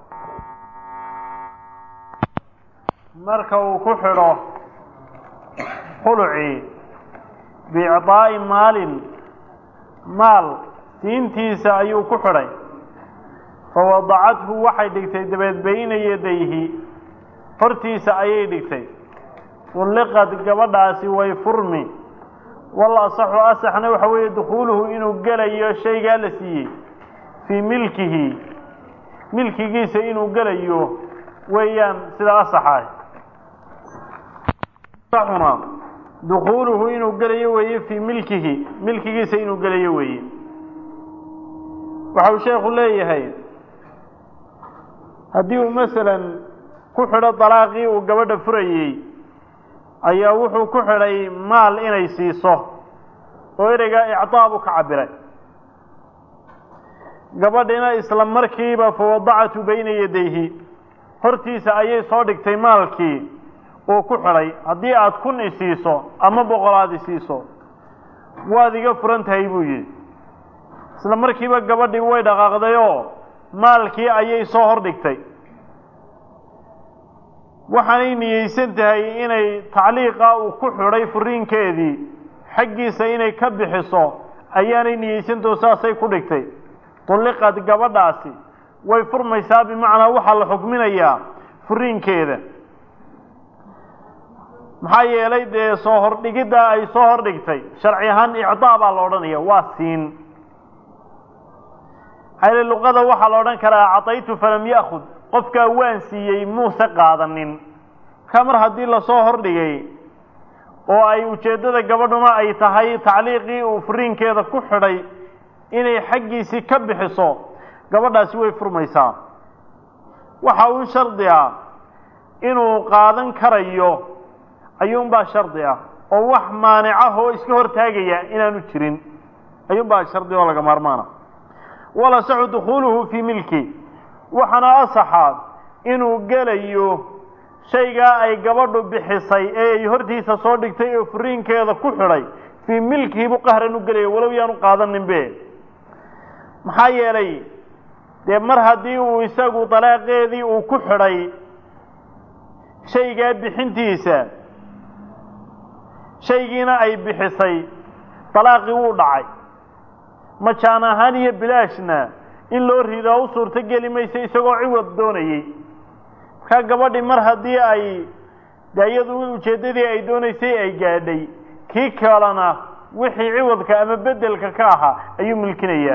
marka uu ku xidho khulucii biicdaa'i maalin maal siintiisa ayuu ku xidhay fawadacathu waxay dhigtay dabeed bayna yadayhi hortiisa ayay dhigtay ulliqad gabadhaasi way furmi wal asaxu asaxna waxa weeye dukhuuluhu inuu gelayo shaygaa la siiyey fii milkihi milkigiisa inuu gelayo weeyaan sida asaxaah asaxuna dukhuuluhu inuu gelayo weeye fii milkihi milkigiisa inuu gelayo weeye waxa uu sheekhu leeyahay haddii uu masalan ku xidho dalaaqii uu gabadha furayey ayaa wuxuu ku xidhay maal inay siiso oo ereygaa icdaa buu ka cabiray gabadhina isla markiiba fawadacatu bayna yadayhi hortiisa ayay soo dhigtay maalkii uu ku xidhay haddii aada kun isiiso ama boqolaad isiiso waad iga furan tahay buu yidhi isla markiiba gabadhii way dhaqaaqdayoo maalkii ayay soo hor dhigtay waxaanay niyeysan tahay inay tacliiqa uu ku xidhay furiinkeedii xaggiisa inay ka bixiso ayaanay niyeysantaho saasay ku dhigtay tulliqad gabadhaasi way furmaysaa bimacnaa waxaa la xukminayaa furiinkeeda maxaa yeelay dee soo hordhigiddaa ay soo hordhigtay sharci ahaan icdaa baa la odhanaya waa siin maxaa luqada waxaa la odhan karaa acaytu falam ya'khud qofkaa waan siiyey muuse qaadanin markaa mar haddii lasoo hordhigay oo ay ujeeddada gabadhuna ay tahay tacliiqii uu furiinkeeda ku xidhay inay xaggiisii ka bixiso gabadhaasi way furmaysaa waxa uun shardi ah inuu qaadan karayo ayuunbaa shardi ah oo wax maanicah oo iska hortaagaya inaanu jirin ayuunbaa shardi oo laga maarmaana walasaxu dukhuuluhu fii milki waxaana asaxaa inuu gelayo shaygaa ay gabadhu bixisay ee ay hortiisa soo dhigtay oo furiinkeeda ku xidhay fii milkihi buu qahran u gelaya walow yaanu qaadaninbe maxaa yeelay dee mar haddii uu isagu dalaaqeedii uu ku xidhay shaygaa bixintiisa shaygiina ay bixisay dalaaqii wuu dhacay majaan ahaan iyo bilaashna in loo ridaa u suurto geli maysa isagoo ciwad doonayey markaa gabadhii mar haddii ay de iyadu ujeeddadii ay doonaysay ay gaadhay kii kalena wixii ciwadka ama beddelka ka ahaa ayuu milkinayaa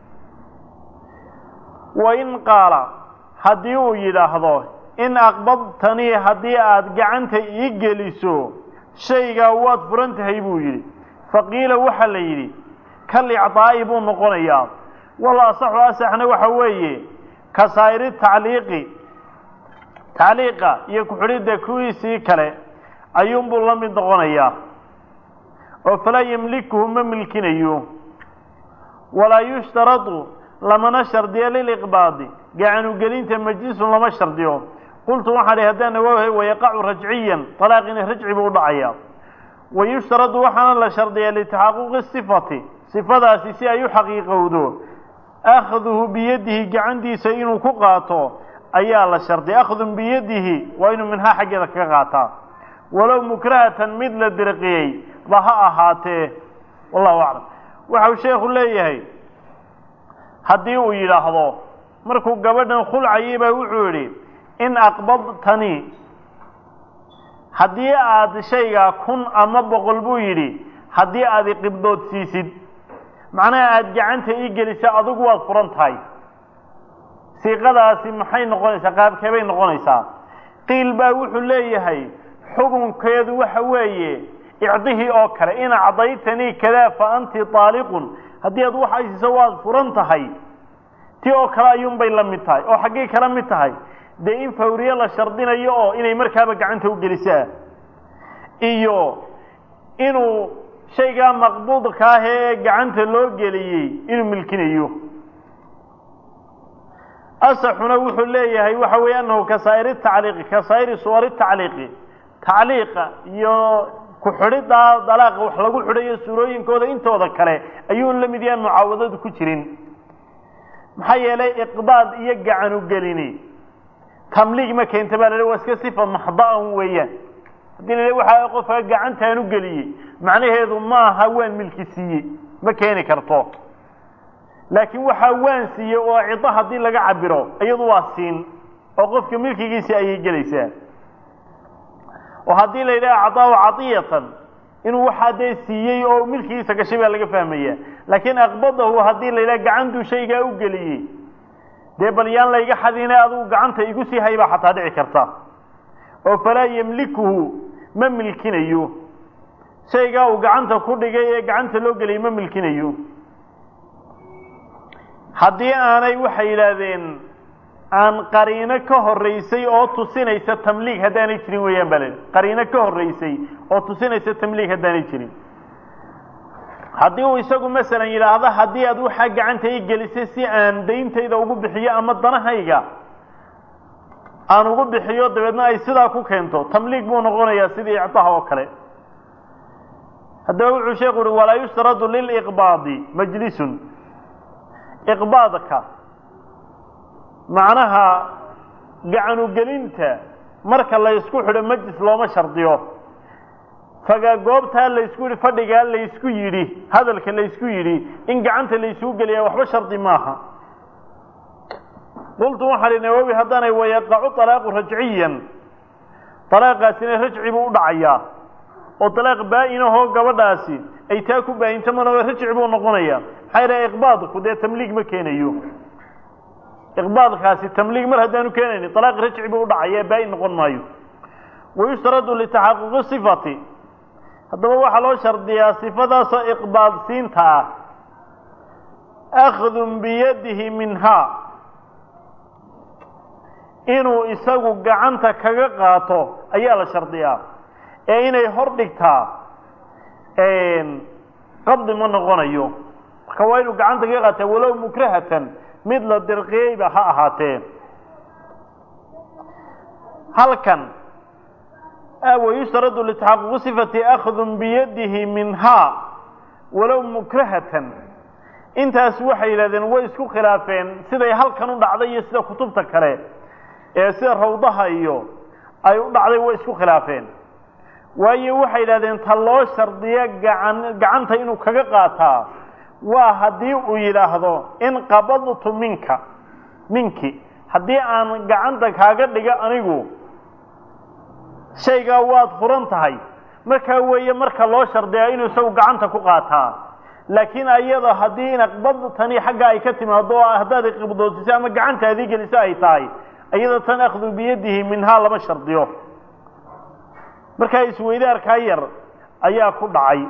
wa in qaala haddii uu yidhaahdo in aqbadtanii haddii aada gacanta ii geliso shaygaa waad furan tahay buu yidhi faqiila waxaa la yidhi kal icdaa'i buu noqonayaa wal asaxu asaxna waxa weeye ka saa'iri tacliiqi tacliiqa iyo ku-xidhidda kuwiisii kale ayuunbuu la mid noqonayaa oo falaa yemlikuhu ma milkinayo walaa yushtaradu lamana shardiyo liliqbaadi gacanugelinta majlisun lama shardiyo qultu waxaan ihi haddaan nawaahay wayaqacu rajciyan talaaqina rajci buu u dhacayaa wayushtaradu waxaana la shardiyaa litaxaquqi sifati sifadaasi si ay u xaqiiqowdo akhduhu biyadihi gacantiisa inuu ku qaato ayaa la shardiya akhdun biyadihi waa inuu minhaa xaggeeda kaga qaataa walow mukrahatan mid la dirqiyey ba ha ahaatee wallahu aclam waxau sheekhu leeyahay haddii uu yidhaahdo markuu gabadhan khulcayay baa wuxuu yidhi in aqbadtani haddii aad shaygaa kun ama boqol buu yidhi haddii aad iqibdood siisid macnaha aada gacanta ii gelisa adigu waad furan tahay siiqadaasi maxay noqonaysaa qaabkee bay noqonaysaa qiil baa wuxuu leeyahay xukunkeedu waxa weeye icdihii oo kale in acdaytanii kadaa fa anti taaliqun haddii aad wax aysiiso waad furan tahay ti oo kale ayuunbay la mid tahay oo xaggay kala mid tahay dee in fawriye la shardinayo oo inay markaaba gacanta u gelisaa iyo inuu shaygaa maqbuudka ah ee gacanta loo geliyey inuu milkinayo asaxuna wuxuu leeyahay waxa weeye annahu kasaa'iri tacliiqi kasaa'iri suwari tacliiqi tacliiqa iyo ku-xidhiddaa dalaaqa wax lagu xidhayo suurooyinkooda intooda kale ayuu la mid yahan mucaawadadu ku jirin maxaa yeelay iqbaad iyo gacanu gelini tamliig ma keenta baa la waa iska sifa maxda'an weeyaan haddii la waxa qofka gacantaanu geliyey macnaheedu maaha waan milki siiyey ma keeni karto laakiin waxaa waan siiyey oo cido haddii laga cabiro iyadu waa siin oo qofka milkigiisii ayay gelaysaa oo haddii la yidhaha acdaahu cadiyatan inuu waxaa dee siiyey oo milkigiisa gashay baa laga fahmaya laakiin aqbadahu haddii la yidhaha gacantuu shaygaa u geliyey dee bal yaan layga xadine adugu gacanta igu sii hay baa xataa dhici karta oo falaa yemlikuhu ma milkinayo shaygaa uu gacanta ku dhigay ee gacanta loo geliyay ma milkinayo haddii aanay waxay yidhaahdeen aan qariino ka horeysay oo tusinaysa tamliig haddaanay jirin weeyaan baa laidhi qariino ka horeysay oo tusinaysa tamliig haddaanay jirin haddii uu isagu masalan yidhaahdo haddii aad waxaa gacanta i gelisay si aan dayntayda ugu bixiyo ama danahayga aan ugu bixiyo dabeedna ay sidaa ku keento tamliig buu noqonayaa sidii ictaha oo kale haddaba wuxuu sheekhu uhi walaa yushtaradu liliqbaadi majlisun iqbaadka macnaha gacanugelinta marka la ysku xidho majlis looma shardiyo faga goobtaa laysku yidhi fadhigaa laysku yidhi hadalka laysku yidhi in gacanta laysugu geliyaa waxba shardi maaha qultu waxaa hi nawowi haddaanay wayaqacu talaaqu rajciyan talaaqaasina rajci buu u dhacayaa oo talaaq baa-inahoo gabadhaasi ay taa ku baayinto mana rajci buu noqonayaa maxaa yidhaha iqbaadku dee tamliig ma keenayo iqbaadkaasi tamliig mar haddaanu keenaynin talaaq rajci buu u dhacaya baa-in noqon maayo wayushtaradu litaxaquqi sifati haddaba waxaa loo shardiyaa sifadaasoo iqbaadsiinta ah akhdun biyadihi minhaa inuu isagu gacanta kaga qaato ayaa la shardiyaa ee inay hor dhigtaa qabdi ma noqonayo marka waa inuu gacanta kaga qaata walow mukrahatan mid la dirqiyeyba ha ahaatee halkan wayushtaradu litaxaquqi sifati akhdun biyadihi minhaa walow mukrahatan intaas waxay yidhahdeen way isku khilaafeen siday halkan u dhacday iyo sida kutubta kale ee sida rawdaha iyo ay u dhacday way isku khilaafeen waayo waxay yidhahdeen ta loo shardiya gacan gacanta inuu kaga qaataa waa haddii uu yidhaahdo in qabadtu minka minki haddii aan gacanta kaaga dhiga anigu shaygaa waad furan tahay markaa weeye marka loo shardiyaa inuu isagu gacanta ku qaataa laakiin ayada haddii in aqbadtani xagga ay ka timaado oo haddaad iqibdoosiso ama gacantaadii geliso ay tahay iyada tan akhdu biyadihi minhaa lama shardiyo markaa isweydaarkaa yar ayaa ku dhacay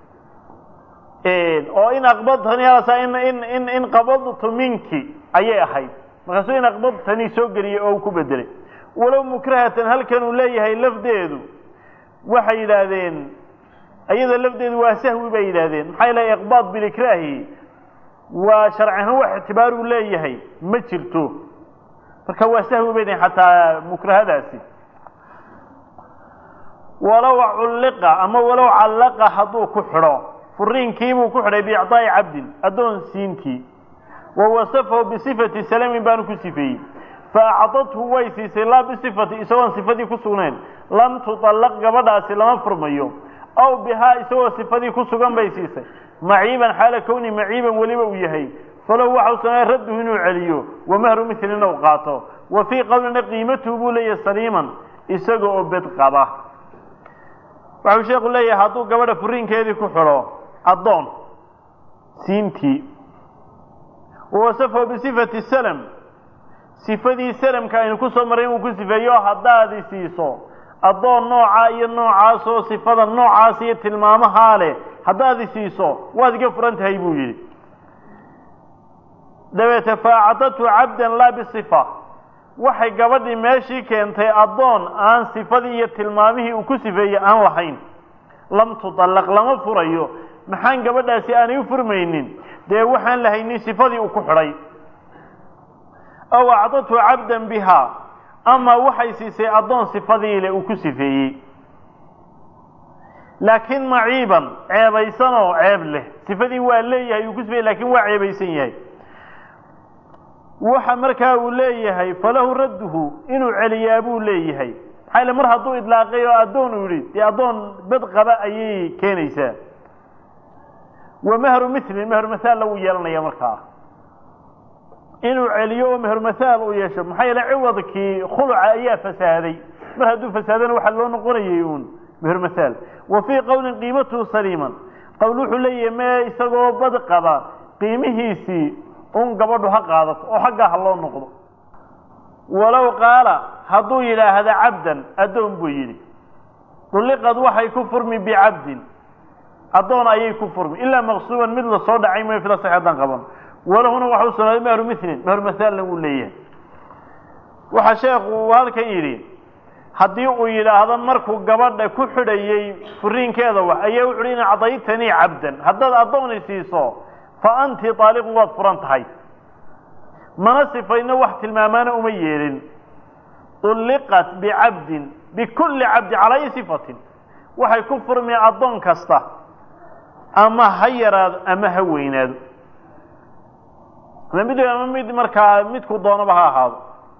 oo in aqbadtani halasa in in in in qabadtu minki ayay ahayd markaasuu in aqbadtani soo geliyey oo uu ku bedelay walow mukrahatan halkan uu leeyahay lafdeedu waxay yidhaahdeen iyada lafdeedu waa sahwi bay yidhaahdeen maxaa ilahay iqbaad bilikraahi waa sharci ahaan wax ictibaar uu leeyahay ma jirto marka waa sahwi bay dhahen xataa mukrahadaasi walow culliqa ama walow callaqa hadduu ku xidho furiinkiibuu ku xidhay biicdaa'i cabdin addoon siintii wa wasafahu bisifati salamin baanu ku sifeeyey fa acdathu way siisay laa bisifati isagoon sifadii ku sugnayn lam tutallaq gabadhaasi lama furmayo aw bihaa isagoo sifadii ku sugan bay siisay maciiban xaala kowni maciiban weliba uu yahay falow waxau sameeya radduhu inuu celiyo wa mahru milin u qaato wa fii qowlina qiimatuhu buu leeyahay saliiman isaga oo bed qaba waxau sheekhu leeyahay hadduu gabadha furiinkeedii ku xidho addoon siintii wawasafahu bisifati salm sifadii salamka aynu ku soo marray inuu ku sifeeyo haddaadi siiso addoon noocaa iyo noocaasoo sifada noocaas iyo tilmaamahaa leh haddaadi siiso waad iga furan tahay buu yidhi dabeete faacadatu cabdan laa bisifa waxay gabadhii meeshii keentay addoon aan sifadii iyo tilmaamihii uu ku sifeeyey aan lahayn lam tudallaq lama furayo maxaan gabadhaasi aanay u furmaynin dee waxaan lahaynin sifadii uu ku xidhay aw acdatu cabdan bihaa ama waxay siisay addoon sifadiile uu ku sifeeyey laakiin maciiban ceebaysan oo ceeb leh sifadii waa leeyahay uu ku sifeeyey lakin waa ceebaysan yahay waxa markaa uu leeyahay falahu radduhu inuu celiyaa buu leeyahay maxaa ile mar hadduu idlaaqay oo addoon uu yihi dee addoon bed qaba ayay keenaysaa wa mahru milin mahru mahaalla wuu yeelanaya markaa inuu celiyo oo mahru mahaal uu yeesho maxaa yeele ciwadkii khuluca ayaa fasaaday mar hadduu fasaadana waxaa loo noqonayay uun mahru mahaal wa fii qowlin qiimatuhu saliiman qowl wuxuu leeyahay mee isagoo bad qaba qiimihiisii un gabadhu ha qaadato oo xaggaa ha loo noqdo walow qaala hadduu yidhaahda cabdan addoon buu yidhi dulliqad waxay ku furmi bicabdin addoon ayay ku furmi ilaa maqsuuban mid lasoo dhacay mooy fila sax haddaan qaban walahuna waxa u sugnaaday mahru milin mahru mahaalna wuu leeyahay waxaa sheekhu uu halkan yidhi haddii uu yidhaahdo markuu gabadha ku xidhayey furiinkeeda wax ayaa wuxu uhi in cadaytanii cabdan haddaad addooni siiso fa anti taaliqun waad furan tahay mana sifayno wax tilmaamaana uma yeelin ulliqat bicabdin bikulli cabdi calaa ayi sifatin waxay ku furmi addoon kasta ama ha yaraado ama ha weynaado ama mid ama mid markaa midku doonaba ha ahaado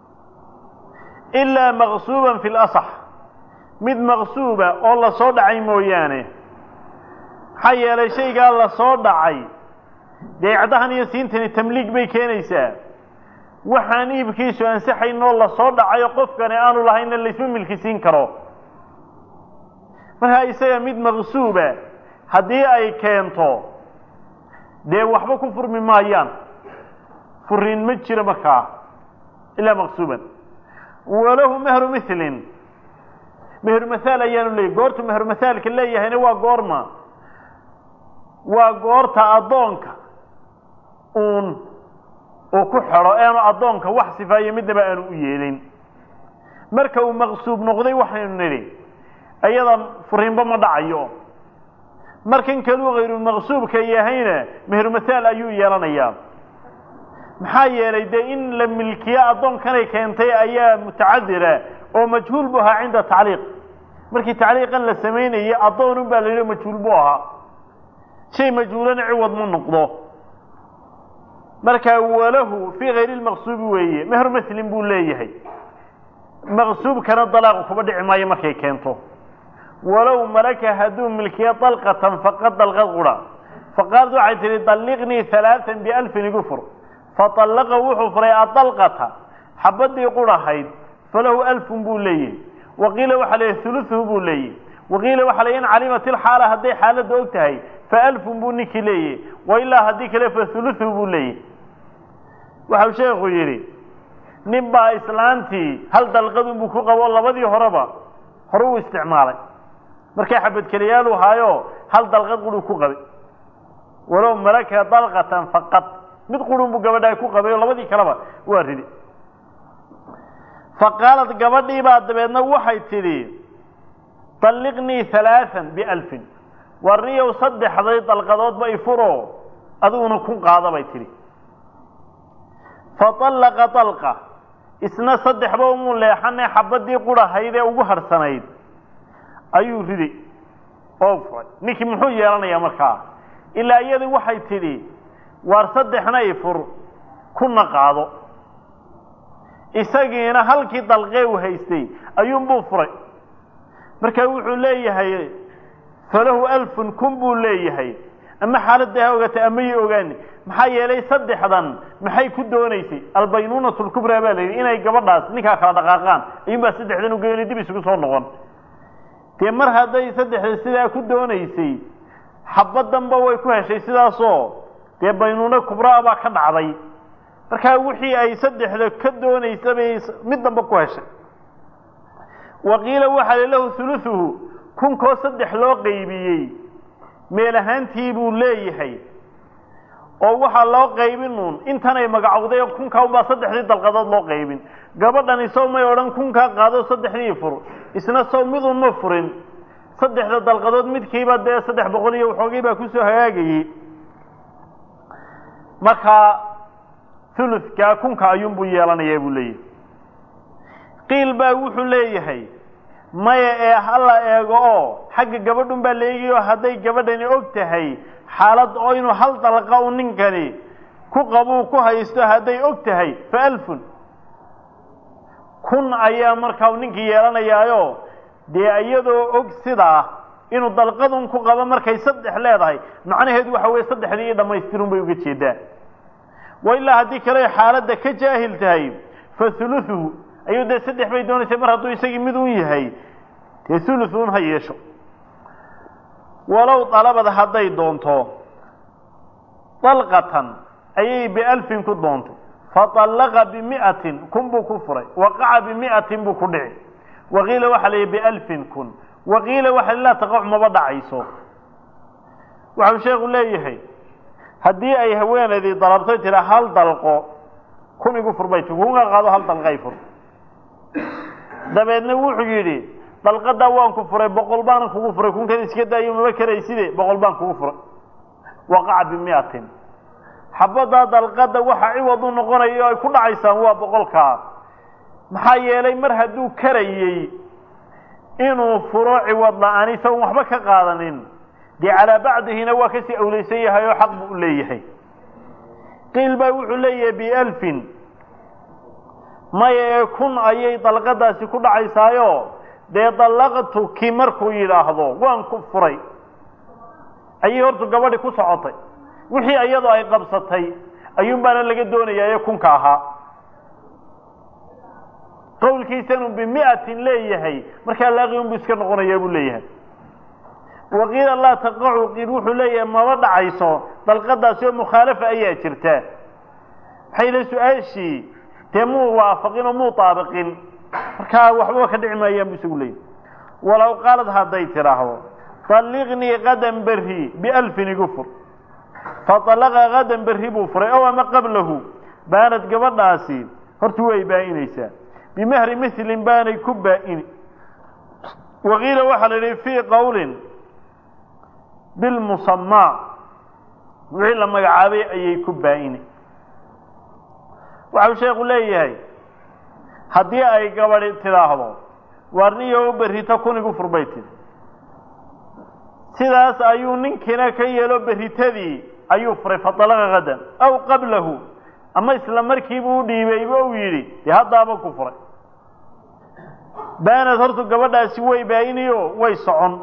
ilaa maqsuuban fi lasax mid maqsuuba oo lasoo dhacay mooyaane maxaa yeelay shaygaa lasoo dhacay dee icdahan iyo siintani tamliig bay keenaysaa waxaan iibkiisu ansaxaynoo lasoo dhacayo qofkani aanu lahaynna laysma milki siin karo markaa isaga mid maqsuuba haddii ay keento dee waxba ku furmi maayaan furiin ma jiro markaa ilaa maqsuuban walahu mahru milin mahru mahaal ayaanu leeyay goortu mahru mahaalka leeyahayna waa goorma waa goorta addoonka uun uu ku xidho eanu addoonka wax sifaayo midnaba aanu u yeelin marka uu maqsuub noqday waxaynu nidhi iyada furiinba ma dhacayo markan kaluu hayru maqsuubka yahayna mahru mahaal ayuu yeelanayaa maxaa yeelay dee in la milkiyo addoonkanay keentay ayaa mutacadira oo majhuul bu ahaa cinda tacliiq markii tacliiqan la samaynayay addoonun baa la yidhi majhuul bu ahaa shay majhuulana ciwad ma noqdo marka walahu fii hayri lmaqsuubi weeye mahru maslin buu leeyahay maqsuubkana dalaaqu kuba dhici maayo markay keento walow malaka hadduu milkiyo dalqatan faqad dalqad qura faqaalad waxay tihi dalliqnii halaaan bialfin igu fur faطallaqa wuxuu furay adalqata xabadii qurahayd falahu alfun buu leeyahy waqiila waxaa leeyahy huluثuhu buu leeyahy waqiila waxaa leeyahy in calimat ilxaala hadday xaaladda og tahay fa alfun buu ninkii leeyahy wailaa haddii kale fa huluثuhu buu leeyahy waxau sheekhu yidhi nin baa islaantii hal dalqadun buu ku qabo labadii horeba hore uu isticmaalay markay xabadkeliyaalu haayo hal dalqad quruu ku qabay walow malaka dalqatan faqad mid qurun buu gabadhaa ku qabay oo labadii kaleba waa ridi faqaalad gabadhii baa dabeedna waxay tidhi dalliqnii halaaan bialfin warniyow saddexday dalqadoodba ifuro adiguna kun qaada bay tidhi faallaqa dalqa isna saddexba umuu leexane xabadii qurahayd ee ugu harhsanayd ayuu riday oo furay ninkii muxuu yeelanayaa markaa ilaa iyadu waxay tidhi waar saddexna i fur kuna qaado isagiina halkii dalqee u haystay ayuunbuu furay marka wuxuu leeyahay falahu alfun kun buu leeyahay ama xaaladda ha ogaatay ama yi ogaani maxaa yeelay saddexdan maxay ku doonaysay albaynuunatu lkubraa baa la yidhi inay gabadhaas ninkaa kala dhaqaaqaan ayuunbaa saddexdan ugeeni dib isugu soo noqon dee mar hadday saddexda sidaa ku doonaysay xabaddanba way ku heshay sidaasoo dee baynuuno kubraa baa ka dhacday markaa wixii ay saddexda ka doonaysa bay mid damba ku heshay waqiila waxaa li lahu huluثuhu kunkoo saddex loo qaybiyey meel ahaantii buu leeyahay oo waxaa loo qaybin uun intanay magacowday kunkaa unbaa saddexdii dalqadood loo qaybin gabadhan isaw may odhan kunkaa qaado saddexdii fur isna saw midun ma furin saddexda dalqadood midkiiba dee saddex boqol iyo waxoogii baa kusoo hagaagayey markaa huludkaa kunka ayuunbuu yeelanayaa buu leeyahay qiil baa wuxuu leeyahay maya ee hala eego oo xagga gabadhun baa la eegayo hadday gabadhani og tahay xaalad oo inuu hal dalqa u ninkani ku qabuu ku haysto hadday og tahay fa alfun kun ayaa markaa ninkii yeelanayaayo dee iyadoo og sidaa inuu dalqadun ku qabo markay saddex leedahay macnaheedu waxa weye saddexdii iyo dhammaystirun bay uga jeedaan wa ilaa haddii kale xaaladda ka jaahil tahay fa huluثuhu ayuu dee saddex bay doonaysay mar hadduu isagii mid un yahay dee huluثun ha yeesho walow dalabad hadday doonto dalqatan ayay bialfin ku doontay faطallaqa bimi'atin kun buu ku furay waqaca bimi'atin buu ku dhici waqiila waxaa la yihi bialfin kun waqiila waxa laa taqac maba dhacayso waxau sheekhu leeyahay haddii ay haweenaydii dalabtay tira hal dalqo kun igu fur bay ti kunga qaado hal dalqay fur dabeedna wuxuu yidhi dalqadaa waan ku furay boqol baanan kugu furay kunkan iska daayo maba karayside boqol baan kugu furay waqaca bimiatin xabaddaa dalqada waxa ciwad u noqonayo ay ku dhacaysaan waa boqolkaa maxaa yeelay mar hadduu karayey inuu furo ciwad la-aan isagoon waxba ka qaadanin dee calaa bacdihina waa kasii awlaysan yahay oo xaq buu u leeyahay qiil baa wuxuu leeyahay bialfin maya ee kun ayay dalqadaasi ku dhacaysaayo dee dallaqtuki markuu yidhaahdo waan ku furay ayay hortu gabadhi ku socotay wixii iyadoo ay qabsatay ayuun baana laga doonayaa ee kunka ahaa qawlkiisanu bimi'atin leeyahay markaa laaqi unbuu iska noqonayaa buu leeyahay waqiila laa taqacu qiil wuxuu leeyahay maba dhacayso dalqadaasi oo mukhaalafa ayaa jirta maxay le su-aashii dee muu waafaqin oo muu taabiqin markaa waxbaba ka dhici maayaan bu isagu leeyahy walow qaalad hadday tidhaahdo طalliqnii qadan berri bialfin igu fur faطalaqa qadan berri buu furay ow ama qablahu baanad gabadhaasi horta way baa-inaysaa bimahri milin baanay ku baa-ini waqiila waxaa la yihi fii qowlin bilmusamaa wixii la magacaabay ayay ku baa-ini waxau sheekhu leeyahay haddii ay gabadhi tidhaahdo waarniyo berrito kun igu furbay tiri sidaas ayuu ninkiina ka yeelo berritadii ayuu furay faطalaqa qadan aw qablahu ama isla markiibuu u dhiibayba uu yidhi dee haddaaba ku furay baanad hortu gabadhaasi way baa-iniyo way socon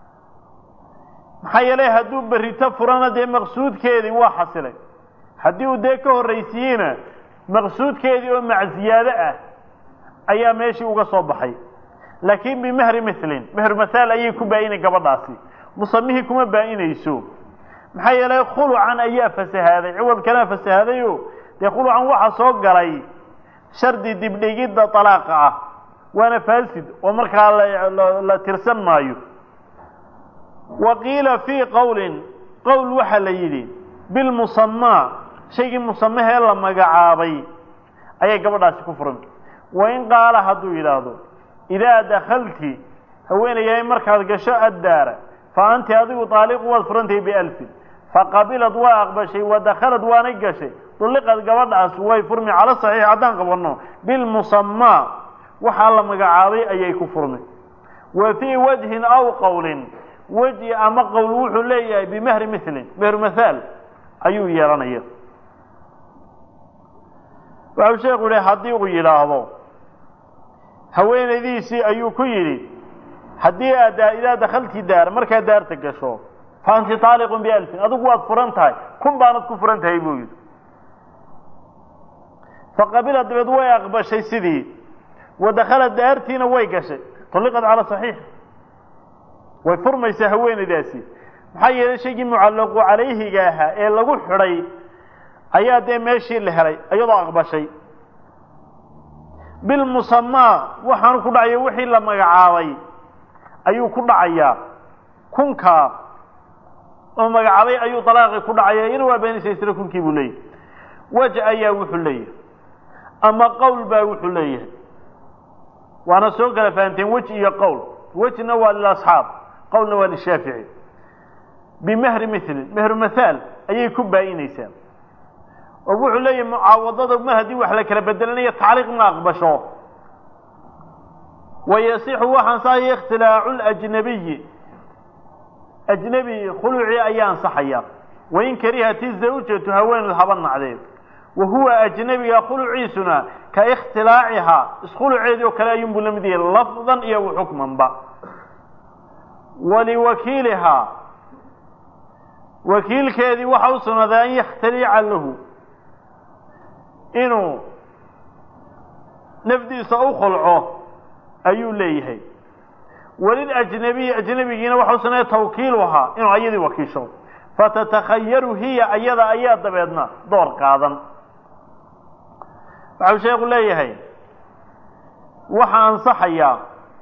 maxaa yeelay hadduu berrito furana dee maqsuudkeedii waa xasilay haddii uu dee ka horraysiiyeyna maqsuudkeedii oo macziyaado ah ayaa meeshii uga soo baxay laakiin bimahri milin mehru mahaal ayay ku baa-inay gabadhaasi musamihii kuma baa-inayso maxaa yeelay khulucan ayaa fasahaaday ciwadkanaa fasahaadayo dee khulucan waxaa soo galay shardi dibdhigidda dalaaqa ah waana faasid oo markaa la tirsan maayo wa qiila fii qowlin qowl waxaa la yidhi bilmusamaa shaygii musamahee la magacaabay ayay gabadhaasi ku furan wain qaala hadduu yidhaahdo idaa dakalti haweenayahay markaad gasho addaara fa anti adigu taaliqu waad furantahay bialfin faqabilad waa aqbashay wa dakhalad waanay gashay dulliqad gabadhaas way furmi cala saxiix haddaan qabanno bilmusamaa waxaa la magacaabay ayay ku furmay wa fii wajhin aw qowlin weji ama qowl wuxuu leeyahay bimehri milin mehru mahaal ayuu yeelanaya waxau sheekhu yihi haddii uu yidhaahdo haweenaydiisii ayuu ku yidhi haddii aad idaa dakhalti daar markaad daarta gasho fa anti taaliqun bialfin adigu waad furan tahay kun baanad ku furan tahay buu yidhi faqabila dabeed way aqbashay sidii wa dakhala daartiina way gashay tulliqad cala saxiix way furmaysaa haweenaydaasi maxaa yeelay shaygii mucallaqu calayhiga ahaa ee lagu xidhay ayaa dee meeshii la helay iyadoo aqbashay bilmusamaa waxaanu ku dhacaya wixii la magacaabay ayuu ku dhacayaa kunkaa oo magacaabay ayuu dalaaqii ku dhacaya ina waa beenaysa isla kunkii buu leeyahay wej ayaa wuxuu leeyahay ama qowl baa wuxuu leeyahay waana soo kala fahanteen wej iyo qowl wejna waa lilasxaab qowlna waa lishaafici bimehri milin mehru mahaal ayay ku baa-inaysaa oo wuxuu leeyahay mucaawadada mar haddii wax la kala bedelanayo tacliiq ma aqbasho wayasixu waxaan saaya ikhtilaacu ljnabiyi ajnebi khulucii ayaa ansaxaya wain karihati zawjatu haweeneed haba nacdeed wa huwa ajnebiga khuluciisuna ka ikhtilaacihaa iskhuluceedii oo kale ayuunbuu la mid yahay lafdan iyo waxukmanba waliwakiilihaa wakiilkeedii waxa u sugnaaday an yakhtaliica lahu inuu nafdiisa u khulco ayuu leeyahay walilajnabiyi ajnebigiina waxa u sugnaaday tawkiiluhaa inuu ayadii wakiisho fatatakhayaru hiya ayada ayaa dabeedna door qaadan waxau sheekhu leeyahay waxa ansaxayaa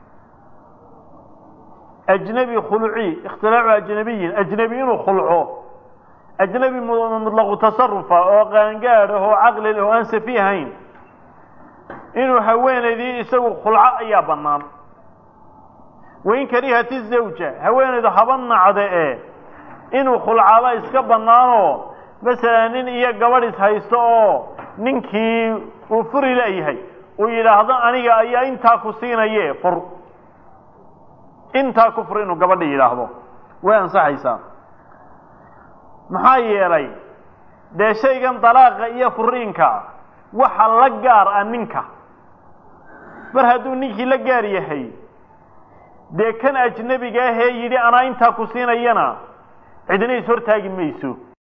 ajnebi khuluci ikhtilaacu ajnebiyin ajnebi inuu khulco ajnebi mutlaqu tasarufa oo qaangaad ah oo caqli leh oo aan safi ahayn inuu haweenaydii isagu khulco ayaa bannaan wain karihati zawja haweenaydu haba nacda ee inuu khulcaba iska bannaanoo masalan nin iyo gabadh is haysto oo ninkii uu furi leeyahay uu yidhaahdo aniga ayaa intaa ku siinaye fur intaa ku fur inuu gabadha yidhaahdo way ansaxaysaa maxaa yeelay dee shaygan dalaaqa iyo furiinka waxa la gaar ah ninka mar hadduu ninkii la gaar yahay dee kan ajnebiga ahee yidhi anaa intaa ku siinayana cidina is hortaagi mayso